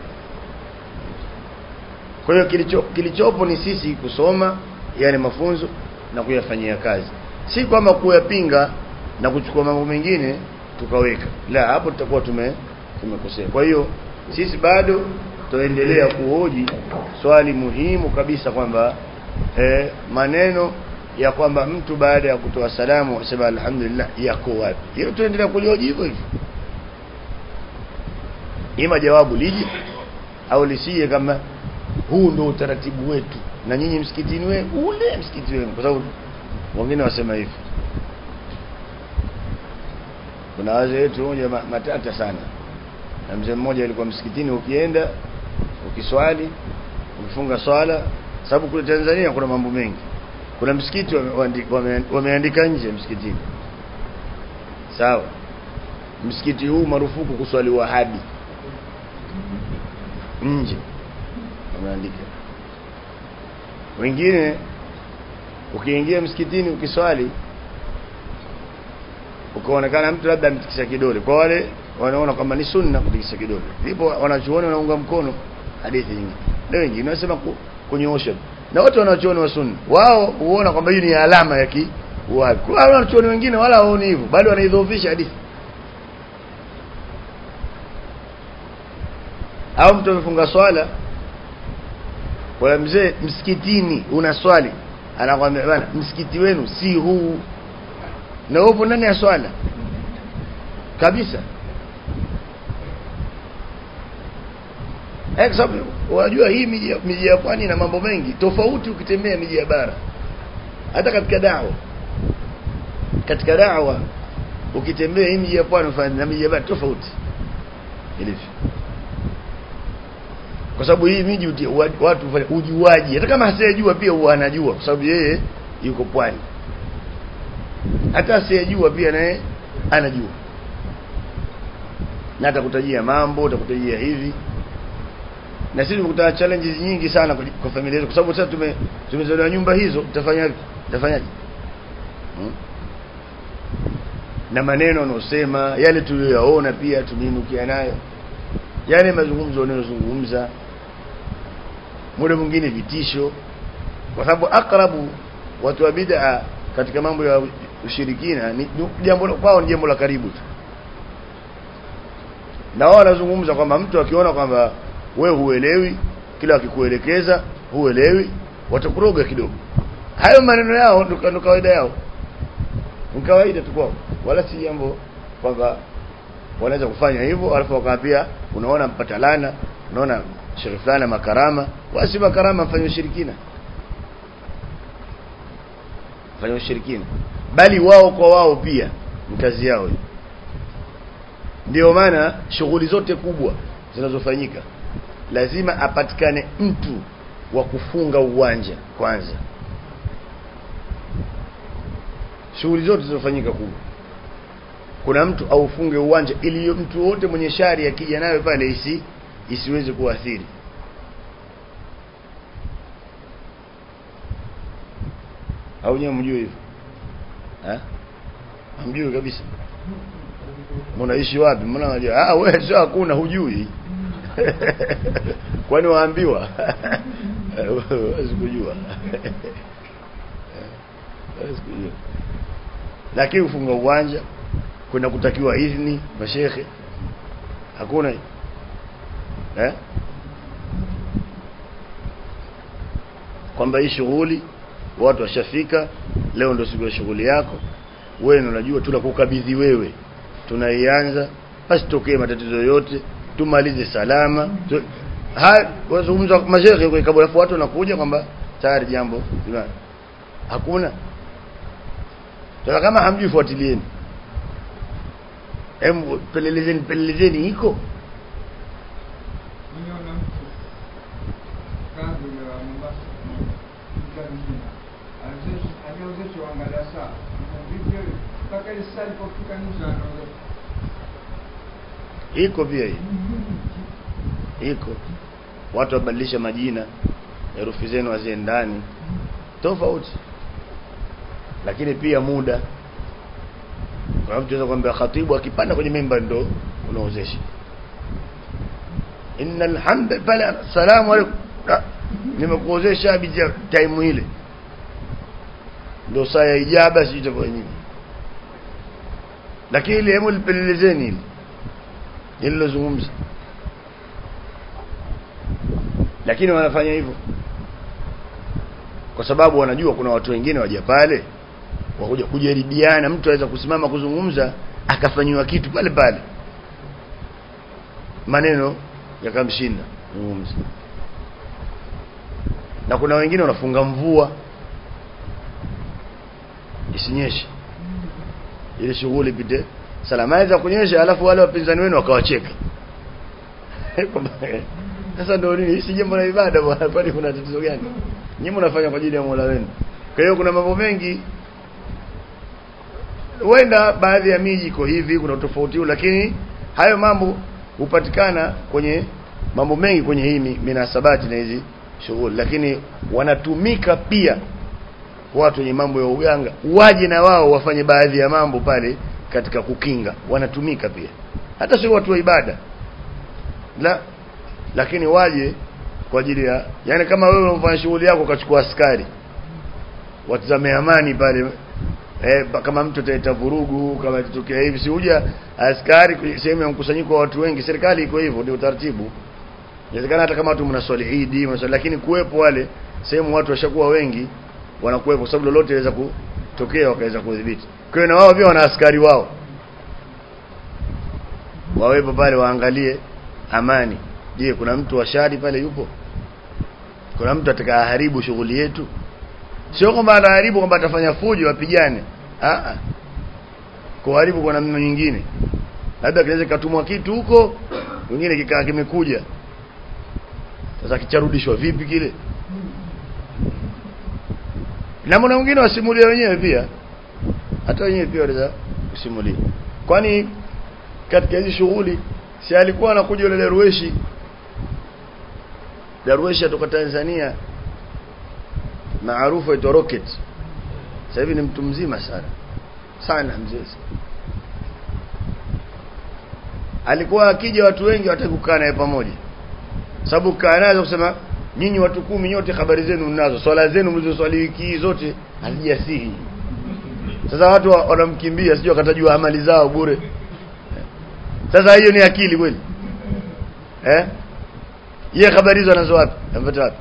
kwa hiyo kilicho kilichopo ni sisi kusoma yani mafunzo na kuyafanyia kazi si kwamba kuyapinga na kuchukua mambo mengine tukaweka la hapo tutakuwa tume tumekosea kwa hiyo sisi bado tuendelea kuhoji swali muhimu kabisa kwamba eh, maneno ya kwamba mtu baada ya kutoa salamu asema alhamdulillah yako wapi hiyo tuendelea kulihoji hivyo hivyo ima jawabu lije au lisije kama huu ndio utaratibu wetu na nyinyi msikitini we ule msikiti wenu kwa sababu wengine wasema hivyo kuna wazee wetu moja matata sana na mzee mmoja alikuwa msikitini ukienda ukiswali ukifunga swala sababu kule Tanzania kuna mambo mengi kuna msikiti wameandika wame, wame nje msikitini sawa msikiti huu marufuku kuswaliwa hadi nje wameandika wengine ukiingia msikitini ukiswali ukaonekana mtu labda ametikisa kidole kwa wale wanaona kwamba ni sunna kutikisa kidole ndipo wanachuoni wanaunga mkono hadithi nyingi na wengine wanasema kunyoosha na wote wanachuoni wa sunna wao huona kwamba hii ni alama ya ki wapi kwa wanachuoni wengine wala hawaoni hivyo bali wanaidhoofisha hadithi au mtu amefunga swala kwa mzee msikitini una swali anakwambia bana msikiti wenu si huu na upo ndani ya swala kabisa eh sababu unajua hii miji miji ya pwani na mambo mengi tofauti ukitembea miji ya bara hata katika dawa katika dawa ukitembea hii miji ya pwani na miji ya bara tofauti ilivyo kwa sababu hii miji watu ujuaji hata kama asiyejua pia huwa anajua kwa sababu yeye yuko pwani hata asiyejua pia naye anajua na atakutajia mambo atakutajia hivi na sisi tumekutana challenges nyingi sana kwa familia yetu kwa sababu sasa tume tumezaliwa nyumba hizo tutafanya tutafanyaje hmm? na maneno unaosema yale tuliyoyaona pia tumiinukia nayo yale mazungumzo unayozungumza muda mwingine vitisho kwa sababu akrabu watu wa bid'a katika mambo ya ushirikina ni jambo kwao ni jambo la karibu tu na wao wanazungumza kwamba mtu akiona kwamba we huelewi kila akikuelekeza huelewi watakuroga kidogo hayo maneno yao ndo kawaida yao ni kawaida tu kwao wala si jambo kwamba wanaweza kufanya hivyo alafu wakaambia unaona mpata lana unaona shekhi fulani makarama wasi makarama mfanye ushirikina fanya ushirikina bali wao kwa wao pia ni kazi yao hiyo ndio maana shughuli zote kubwa zinazofanyika lazima apatikane mtu wa kufunga uwanja kwanza shughuli zote zinazofanyika kubwa kuna mtu aufunge uwanja ili mtu wote mwenye shari akija nayo pale isi isiweze kuathiri au nyewe mjui hivyo eh hamjui kabisa mnaishi wapi mbona unajua ah wewe sio hakuna hujui kwani waambiwa huwezi kujua huwezi kujua lakini ufunga uwanja kwenda kutakiwa idhni mashekhe hakuna eh kwamba hii shughuli watu washafika leo ndio siku ya shughuli yako wewe unajua tunakukabidhi wewe tunaianza basi tokee matatizo yote tumalize salama tu, ha wazungumza mashehe kwa kabla watu wanakuja kwamba tayari jambo hakuna Sasa kama hamjui fuatilieni hem pelelezeni pelelezeni iko
Nimeona mtu kadhi ya Mombasa mjana mzima aliozeshwa angalia saa vipi mpaka ile saa ilipofika nusu anaozeshwa
iko pia hii iko watu wabadilisha majina herufi zenu haziendani tofauti lakini pia muda kwa mtu anaweza kwambia khatibu akipanda kwenye mimba ndo unaozesha innal hamda pala salamu alaykum Ah, nimekuozesha bija time ile ndo saa ya ijaba si itakuwa nyingi lakini ile hebu lipelelezeni hili nililozungumza lakini wanafanya hivyo kwa sababu wanajua kuna watu wengine waja pale wakuja kujaribiana mtu aweza kusimama kuzungumza akafanyiwa kitu pale pale maneno yakamshinda zungumza na kuna wengine wanafunga mvua isinyeshe ili shughuli pite salama za kunyesha alafu wale wapinzani wenu wakawacheka sasa ndio nini si jambo la ibada bwana kwani kuna tatizo gani nyinyi mnafanya kwa ajili ya Mola wenu kwa hiyo kuna mambo mengi huenda baadhi ya miji iko hivi kuna tofauti lakini hayo mambo hupatikana kwenye mambo mengi kwenye hii minasabati na hizi shughuli lakini wanatumika pia watu wenye mambo ya uganga waje na wao wafanye baadhi ya mambo pale katika kukinga wanatumika pia hata sio watu wa ibada la lakini waje kwa ajili ya yani kama wewe unafanya shughuli yako ukachukua askari watazame amani pale eh, kama mtu ataleta vurugu kama itatokea hivi si huja askari sehemu ya mkusanyiko wa watu wengi serikali iko hivyo ndio utaratibu inawezekana hata kama watu mnaswali Eid mnaswali lakini kuwepo wale sehemu watu washakuwa wengi wanakuwepo sababu lolote inaweza kutokea wakaweza kudhibiti kwa hiyo na wao pia wana askari wao wawepo pale waangalie amani je kuna mtu wa shari pale yupo kuna mtu atakayeharibu shughuli yetu sio kwamba anaharibu kwamba atafanya fujo wapigane ah kuharibu kwa namna nyingine labda kinaweza katumwa kitu huko wengine kikaa kimekuja sasa kicharudishwa vipi kile na mwana mwingine wasimulia wenyewe pia hata wenyewe pia wanaweza kusimulia kwani katika hizi shughuli si alikuwa anakuja yule Darweshi Darweshi kutoka Tanzania maarufu aitwa Rocket sasa hivi ni mtu mzima sana sana mzee alikuwa akija watu wengi wataki kukaa naye pamoja sababu kaa naye kusema nyinyi watu kumi nyote habari zenu mnazo swala zenu mlizoswali wiki hii zote hazijasihi sasa watu wanamkimbia sio akatajua amali zao bure sasa hiyo ni akili kweli eh yeye habari hizo anazo wapi anapata wapi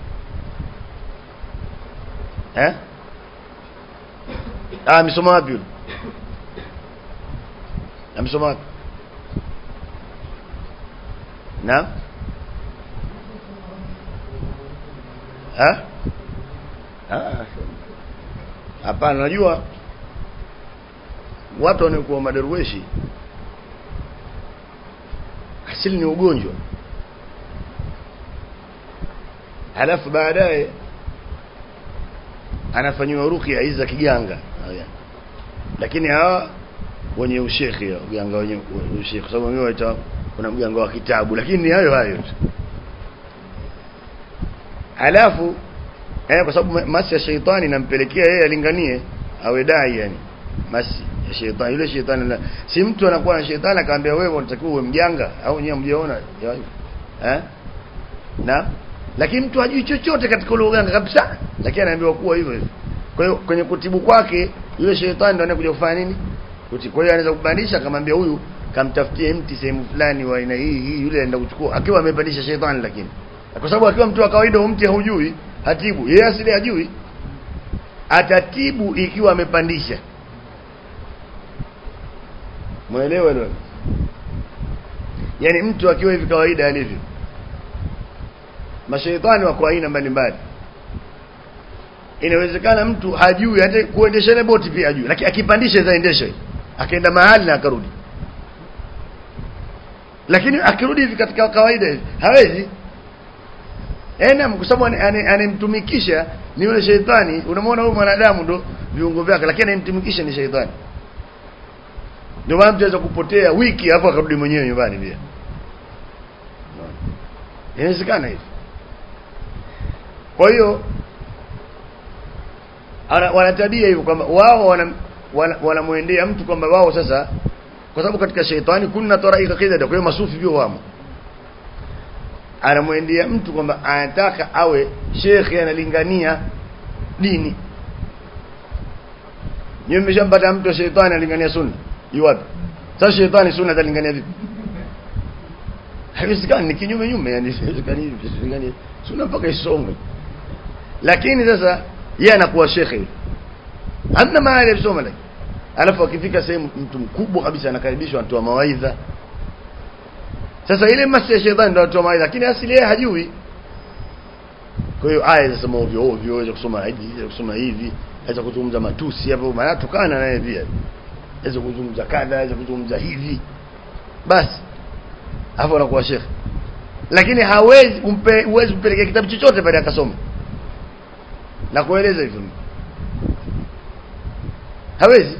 eh ah amesoma wapi yule amesoma wapi na eh ah hapana unajua watu wanaokuwa madarweshi asili ni ugonjwa halafu baadaye anafanyiwa ruqya hizi za kiganga lakini hawa wenye ushekhi uganga wenye ushekhi sababu mimi waita kuna mganga wa kitabu lakini ni hayo hayo tu halafu eh kwa sababu masi ya sheitani inampelekea yeye alinganie awe dai yani masi ya sheitani yule sheitani si mtu anakuwa na sheitani akamwambia wewe unatakiwa uwe mjanga au nyewe mjiona eh na lakini mtu hajui chochote katika ule uganga kabisa lakini anaambiwa kuwa hivyo hivyo kwa hiyo kwenye kutibu kwake yule sheitani ndio anakuja kufanya nini kuti kwa hiyo anaweza kubadilisha akamwambia huyu kamtafutie mti sehemu fulani wa aina hii hii yule anaenda kuchukua akiwa amebadilisha sheitani lakini kwa sababu akiwa mtu wa kawaida mti haujui hatibu yeye asili hajui atatibu ikiwa amepandisha muelewe leo yani mtu akiwa hivi kawaida alivyo mashaitani wako aina mbalimbali inawezekana mtu hajui hata kuendesha ile boti pia hajui lakini akipandisha zaendesha akaenda mahali na akarudi lakini akirudi hivi katika kawaida hivi hawezi ena kwa sababu anemtumikisha ni yule sheitani unamwona huyu mwanadamu ndo viungo vyake lakini anemtumikisha ni sheitani ndio maana mtu anaweza kupotea wiki hapo akarudi mwenyewe nyumbani pia inawezekana hivi kwa hiyo wana tabia hivyo kwamba wao wanamwendea wana mtu kwamba wao sasa kwa sababu katika sheitani kuna taraika kidha kwa hiyo masufi pia wamo anamwendea mtu kwamba anataka awe shekhe analingania dini nyewe mmeshampata mtu wa sheitani analingania sunna yu wapi sasa shetani sunna atalingania vipi haiwezekani ni kinyume nyume yani haiwezekani hivi haiwezekani sunna mpaka isomwe lakini sasa yeye anakuwa shekhe yule hamna mahali ya kusoma lakini alafu akifika sehemu mtu mkubwa kabisa anakaribishwa anatoa mawaidha sasa ile masi ya shetani ndio anatoa mawaidha lakini asili yeye hajui kwa hiyo aya zinasema ovyo ovyo aweza kusoma hivi aweza kusoma hivi aweza kuzungumza matusi hapo maana tukana naye pia aweza kuzungumza kadha aweza kuzungumza hivi basi hapo anakuwa shekhe lakini hawezi umpe huwezi kumpelekea kitabu chochote pale akasoma na kueleza hivyo hawezi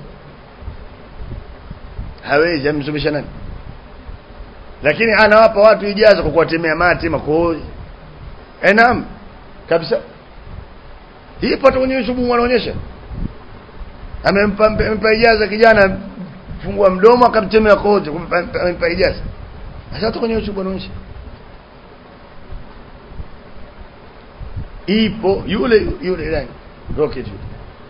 hawezi amsomesha nani lakini anawapa watu ijaza kwa kuwatemea mate makohozi eh naam kabisa hii pata kwenye YouTube wanaonyesha amempa amempa ijaza kijana fungua mdomo akamtemea kohozi amempa ijaza sasa hata kwenye YouTube wanaonyesha ipo yule yule nani rocket yule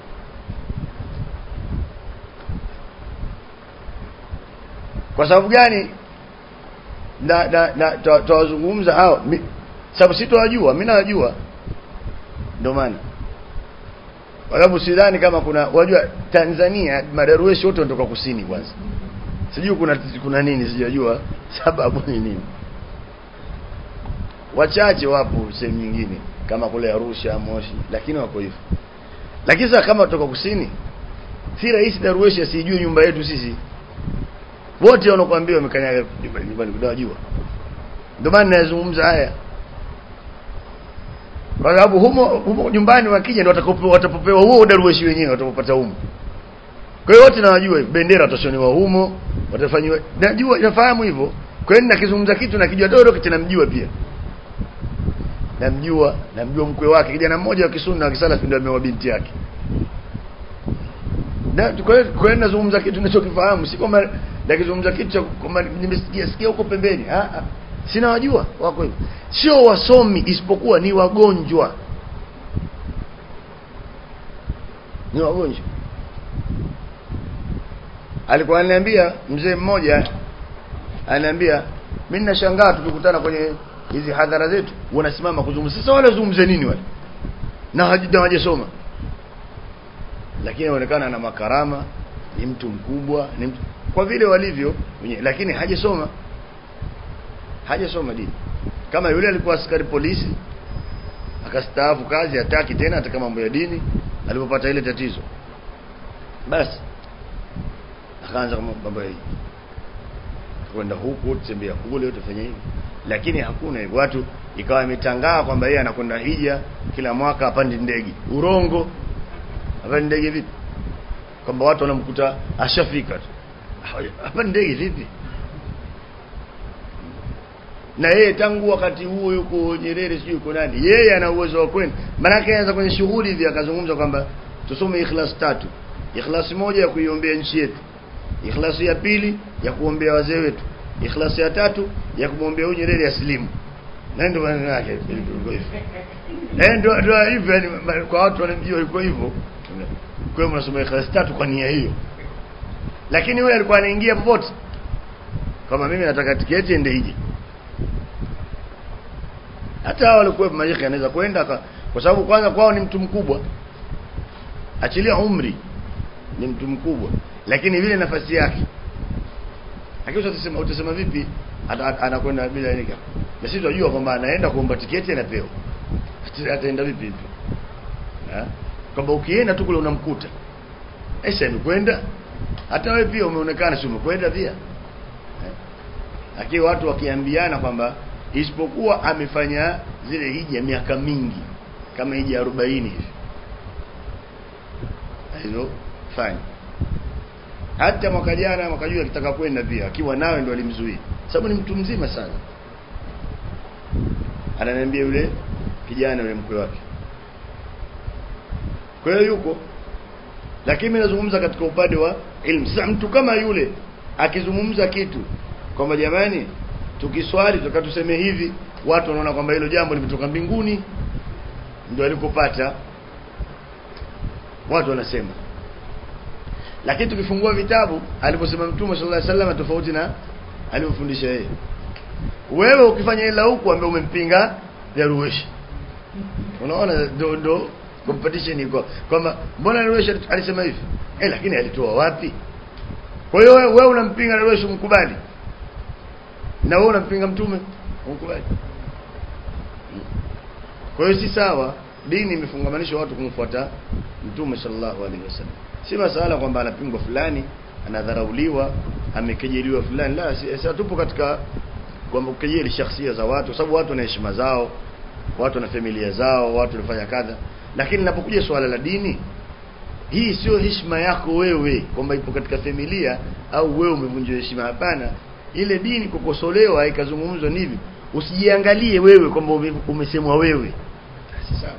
kwa sababu gani na na, na tawazungumza hao sababu sitowajua mimi nawajua ndio maana kwa sababu sidhani kama kuna wajua Tanzania madarueshi wote wanatoka kusini kwanza sijui kuna kuna nini sijajua sababu ni nini wachache wapo sehemu nyingine kama kule Arusha Moshi lakini wako hivyo lakini sasa kama kutoka kusini si rahisi darueshi asijue nyumba yetu sisi wote wanakuambia wamekanyaga nyumbani kudajua ndio maana nazungumza haya kwa sababu humo humo nyumbani wakija ndio watakopewa watapopewa huo darueshi wenyewe watapopata humo kwa hiyo wote nawajua bendera watashonewa humo watafanywa najua nafahamu hivyo kwa hiyo nakizungumza kitu nakijua dodo kitu namjua pia namjua namjua mkwe wake kijana mmoja wa kisunna wa kisalafi ndio ameoa binti yake na kwa hiyo kwa hiyo nazungumza kitu ninachokifahamu si kwamba nakizungumza kitu cha kwamba nimesikia sikia huko pembeni ah ah sina wajua wako hivyo sio wasomi isipokuwa ni wagonjwa ni wagonjwa alikuwa ananiambia mzee mmoja ananiambia mimi nashangaa tukikutana kwenye hizi hadhara zetu wanasimama kuzungumza sasa wale wazungumze nini wale na hawajasoma lakini inaonekana ana makarama ni mtu mkubwa ni mtu kwa vile walivyo wenye lakini hajasoma hajasoma dini kama yule alikuwa askari polisi akastaafu kazi hataki tena hata mambo ya dini alipopata ile tatizo basi akaanza kama mambo ya kwenda huku tembea kule utafanya hivi lakini hakuna hivyo watu ikawa imetangaa kwamba yeye anakwenda hija kila mwaka apande ndege urongo apande ndege vipi kwamba watu wanamkuta ashafika tu apande ndege vipi na yeye tangu wakati huo yuko Nyerere sijui yuko nani yeye ana uwezo wa kwenda maana yake anaweza kwenye shughuli hivi akazungumza kwamba tusome ikhlas tatu ikhlas moja ya kuiombea nchi yetu ikhlas ya pili ya kuombea wazee wetu ikhlas ya tatu ya kumwombea huyu Nyerere asilimu na ndio maneno yake eh ndio ndio hivyo yani kwa watu wanamjua yuko hivyo kwa hiyo mnasoma ikhlas tatu kwa nia hiyo lakini huyu alikuwa anaingia popote kama mimi nataka tiketi ende hiji hata hao walikuwa majiki anaweza kwenda kwa sababu kwanza kwao ni mtu mkubwa achilia umri ni mtu mkubwa lakini vile nafasi yake lakini utasema utasema vipi anakwenda bila nika na sisi tunajua kwamba anaenda kuomba tiketi anapewa ataenda vipi vipi kwamba ukienda tu kule unamkuta Aisha amekwenda hata wewe pia umeonekana si umekwenda pia lakini watu wakiambiana kwamba isipokuwa amefanya zile hija miaka mingi kama hija 40 hivi hizo fanya hata mwaka jana mwaka juu akitaka kwenda pia akiwa nawe ndo alimzuia sababu ni mtu mzima sana ananiambia yule kijana yule mkwe wake kwa hiyo yuko lakini mimi nazungumza katika upande wa ilmu sasa mtu kama yule akizungumza kitu kwamba jamani tukiswali tukatuseme hivi watu wanaona kwamba hilo jambo limetoka mbinguni ndio alikopata watu wanasema lakini tukifungua vitabu aliposema mtume sallallahu alaihi wasallam tofauti na alivyofundisha yeye wewe ukifanya ila huku ambaye umempinga Darwish unaona ndo ndo competition iko kwamba mbona Darwish alisema hivi eh lakini alitoa wapi kwa hiyo wewe wewe unampinga Darwish umkubali na wewe unampinga mtume umkubali kwa hiyo si sawa dini imefungamanisha watu kumfuata mtume sallallahu alaihi wasallam si masala kwamba anapingwa fulani anadharauliwa amekejeliwa fulani la si, si tupo katika kwamba kujeli shakhsia za watu sababu watu wana heshima zao watu na familia zao watu wanafanya kadha lakini linapokuja swala la dini hii sio heshima yako wewe kwamba ipo katika familia au wewe umevunjwa heshima hapana ile dini kukosolewa ikazungumzwa nivi usijiangalie wewe kwamba umesemwa wewe si sawa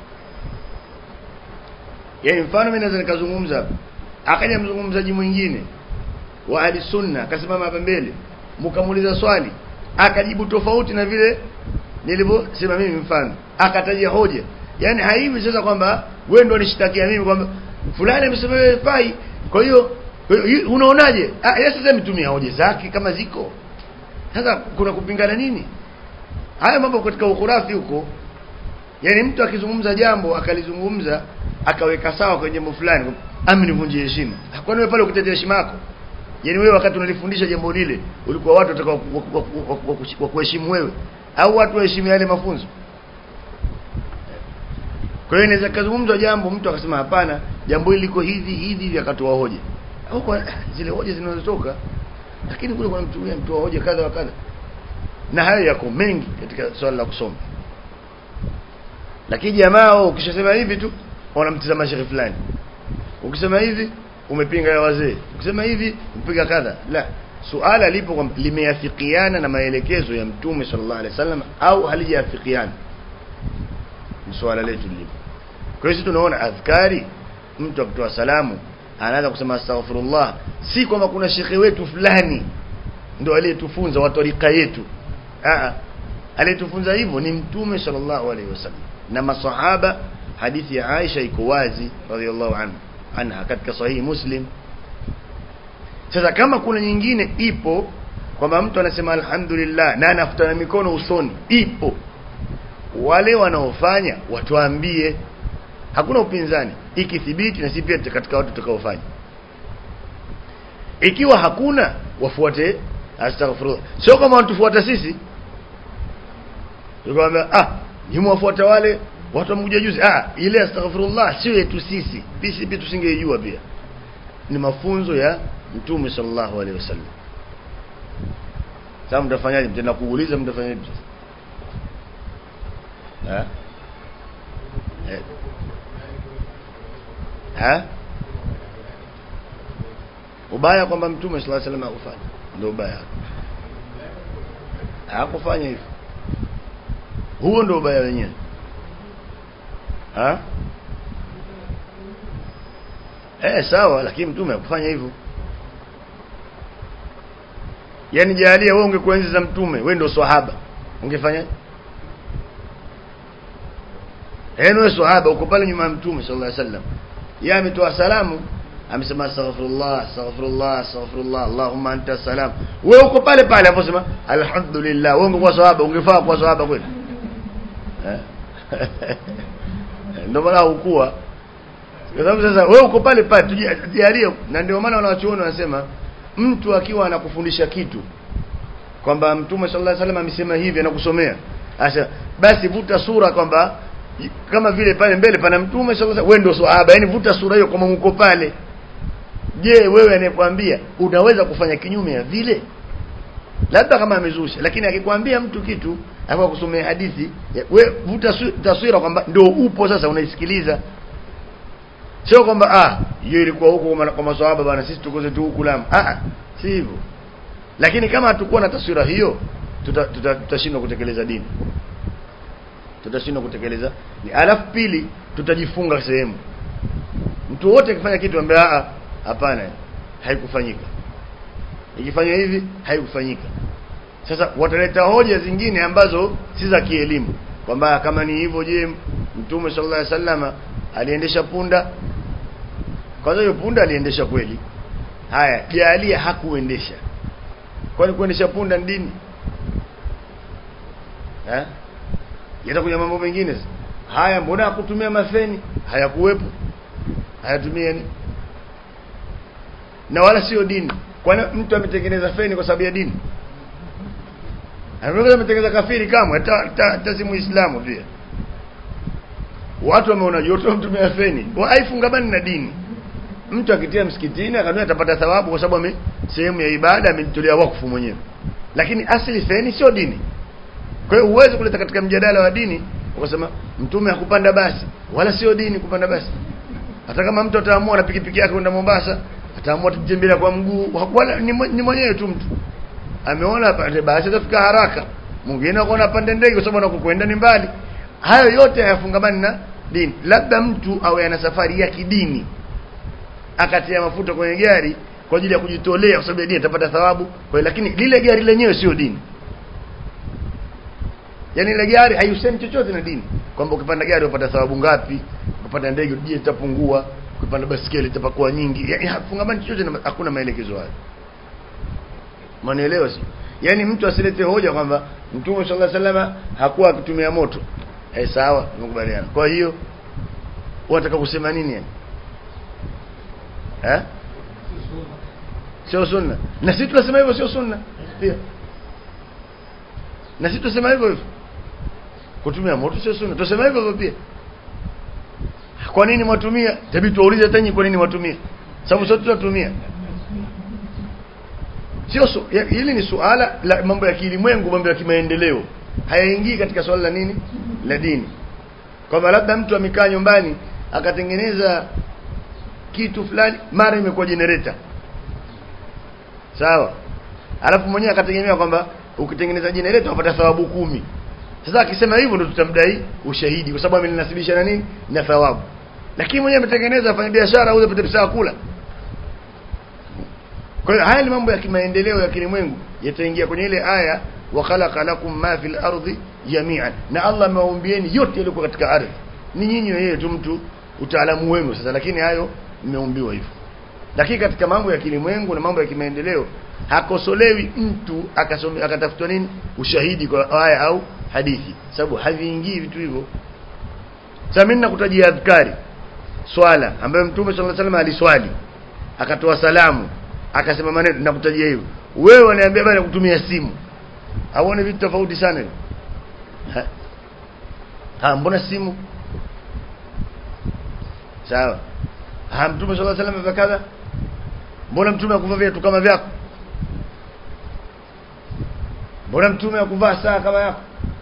yaani mfano mimi naweza nikazungumza akaja mzungumzaji mwingine wa ahli sunna akasimama hapa mbele mkamuuliza swali akajibu tofauti na vile nilivyosema mimi mfano akataja hoja yani haivi sasa kwamba wewe ndio unishtakia mimi kwamba fulani amesema wewe pai kwa hiyo unaonaje ah yeye sasa mtumia hoja zake kama ziko sasa kuna kupingana nini haya mambo katika ukurafi huko yani mtu akizungumza jambo akalizungumza akaweka sawa kwenye jambo fulani ami nivunjie heshima kwani wewe pale ukitetea heshima yako yani wewe wakati unalifundisha jambo lile ulikuwa watu watakao wa kuheshimu wewe au watu waheshimu yale mafunzo kwa hiyo inaweza kazungumzwa jambo mtu akasema hapana jambo hili liko hivi hivi hivi akatoa hoja au kwa zile hoja zinazotoka lakini kule kuna mtu mwingine mtoa hoja kadha wa kadha na hayo yako mengi katika swala la kusoma lakini jamaa ukishasema hivi tu wanamtizama shekhi fulani ukisema hivi umepinga ya wazee ukisema hivi umepiga kadha la suala lipo kwamba limeafikiana na maelekezo ya mtume sallallahu alaihi wasallam au halijafikiana ni swala letu lipo kwa hiyo tunaona adhkari mtu akitoa salamu anaanza kusema astaghfirullah si kwamba kuna shekhe wetu fulani ndo aliyetufunza wa tarika yetu a aliyetufunza hivyo ni mtume sallallahu alaihi wasallam na masahaba hadithi ya Aisha iko wazi radhiallahu anha anha katika sahihi Muslim sasa kama kuna nyingine ipo kwamba mtu anasema alhamdulillah na anafutana mikono usoni ipo wale wanaofanya watuambie hakuna upinzani ikithibiti na si pia katika watu tutakaofanya ikiwa hakuna wafuate astaghfirullah sio kama wanatufuata sisi tukamwambia ah ni mwafuata wale watu wamekuja juzi ah ile astaghfirullah sio yetu sisi sisi pia tusingejua pia ni mafunzo ya mtume sallallahu alaihi wasallam sasa mtafanyaje mtenda kuuliza mtafanyaje eh eh ha ubaya kwamba mtume sallallahu alaihi wasallam hakufanya ndio ubaya hakufanya hivyo huo ndio ubaya wenyewe ha eh sawa lakini mtume hakufanya hivyo yani jalia wewe ungekuwa enzi za mtume wewe ndio swahaba ungefanyaje eh wewe swahaba uko pale nyuma ya mtume sallallahu alaihi wasallam yeye ametoa salamu amesema astaghfirullah astaghfirullah astaghfirullah allahumma anta salam wewe uko pale pale aposema alhamdulillah wewe ungekuwa swahaba ungefaa kuwa swahaba kweli eh ndio maana hukua kwa sababu sasa wewe uko pale pale tujalie na ndio maana wanawachuoni wanasema mtu akiwa anakufundisha kitu kwamba mtume sallallahu alaihi wasallam amesema hivi anakusomea asa basi vuta sura kwamba kama vile pale mbele pana mtume sallallahu alaihi wasallam wewe ndio swahaba yani vuta sura hiyo kama uko pale je wewe anayekwambia unaweza kufanya kinyume ya vile labda kama amezusha lakini akikwambia mtu kitu hapo kusomea hadithi we vuta taswira kwamba ndio upo sasa unaisikiliza sio kwamba ah hiyo ilikuwa huko kwa maswahaba bana sisi tuko zetu huku lamu ah si hivyo lakini kama hatakuwa na taswira hiyo tutashindwa tuta, tuta kutekeleza dini tutashindwa kutekeleza ni alafu pili tutajifunga sehemu mtu wote akifanya kitu ambaye ah hapana haikufanyika ikifanywa hivi haikufanyika sasa wataleta hoja zingine ambazo si za kielimu kwamba kama ni hivyo je mtume sallallahu alaihi wasallam aliendesha punda kwanza hiyo punda aliendesha kweli haya jalia hakuendesha kwani kuendesha punda ni dini eh yatakuja mambo mengine haya mbona hakutumia mafeni hayakuwepo hayatumia ni na wala sio dini kwani mtu ametengeneza feni kwa sababu ya dini anaweza ametengeneza kafiri kama hata si muislamu pia watu wameona yote mtumia feni haifungamani na dini mtu akitia msikitini akanua atapata thawabu kwa sababu ame sehemu ya ibada amejitolea wakfu mwenyewe lakini asili feni sio dini kwa hiyo huwezi kuleta katika mjadala wa dini ukasema mtume hakupanda basi wala sio dini kupanda basi hata kama mtu ataamua na pikipiki yake kwenda Mombasa ataamua kutembea kwa mguu wala ni, ni mwenyewe tu mtu ameona pande basi atafika haraka mwingine akaona pande ndege kwa sababu anakokwenda ni mbali hayo yote hayafungamani na dini labda mtu awe ana safari ya kidini akatia mafuta kwenye gari kwa ajili ya kujitolea kwa sababu ya dini atapata thawabu kwa lakini lile gari lenyewe sio dini yani ile gari haihusiani chochote na dini kwamba ukipanda gari upata thawabu ngapi ukipanda ndege je itapungua ukipanda basikeli itapakuwa nyingi yani hafungamani chochote na hakuna maelekezo hayo manielewa si yani mtu asilete hoja kwamba mtume sallallahu alaihi wasallam hakuwa akitumia moto eh sawa tumekubaliana kwa hiyo unataka kusema nini yani eh sio sunna na sisi tunasema hivyo sio sunna pia na sisi tunasema hivyo hivyo kutumia moto sio sunna tunasema hivyo hivyo pia kwa nini mwatumia tabii tuwaulize tanyi kwa nini mwatumia sababu sote tunatumia sio su, ya, hili ni suala la mambo ya kilimwengu mambo ya kimaendeleo hayaingii katika swala la nini la dini kwamba labda mtu amekaa nyumbani akatengeneza kitu fulani mara imekuwa generator sawa alafu mwenyewe akategemea kwamba ukitengeneza generator unapata thawabu kumi sasa akisema hivyo ndo tutamdai ushahidi kwa sababu ameninasibisha na nini na thawabu lakini mwenyewe ametengeneza afanya biashara auze pete pesa kula kwa hiyo haya ni mambo ya kimaendeleo ya kilimwengu yataingia kwenye ile aya wa khalaqa lakum ma fil ardi jami'an na Allah amewaumbieni yote yaliyo katika ardhi ni nyinyi wenyewe tu mtu utaalamu wenu sasa lakini hayo mmeumbiwa hivyo lakini katika mambo ya kilimwengu na mambo ya kimaendeleo hakosolewi mtu akasome akatafutwa nini ushahidi kwa aya au hadithi sababu haviingii vitu hivyo sasa mimi nakutajia adhkari swala ambayo mtume sallallahu alaihi wasallam aliswali akatoa salamu akasema maneno nakutajia hivyo wewe unaniambia bana kutumia simu auone vitu tofauti sana hivyo ha? ha mbona simu sawa ha mtume sallallahu alaihi wasallam kadha mbona mtume akuvaa viatu kama vyako mbona mtume akuvaa saa kama yako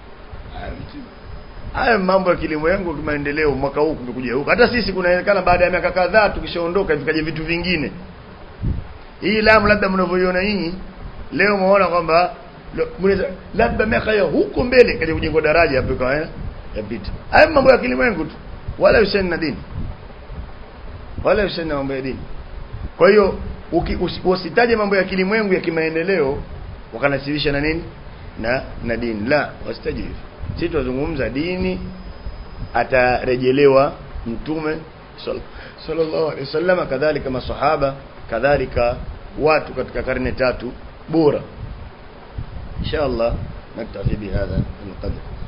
haya mambo ya kilimwengu kimaendeleo mwaka huu kumekuja huko hata sisi kunaonekana baada ya miaka kadhaa tukishaondoka vikaje vitu vingine hii lamu labda mnavyoiona nyinyi leo muona kwamba labda miaka ya huko mbele kaja kujengwa daraja hapo kwa yapita haya mambo ya kilimwengu tu wala husiani na dini wala husiani na mambo ya dini kwa hiyo usitaje mambo ya kilimwengu ya kimaendeleo wakanasibisha na nini na na dini la wasitaje hivyo sisi tunazungumza dini atarejelewa mtume sallallahu alaihi wasallam kadhalika masahaba kadhalika watu katika karne tatu bora inshallah naktafi bihadha alqadr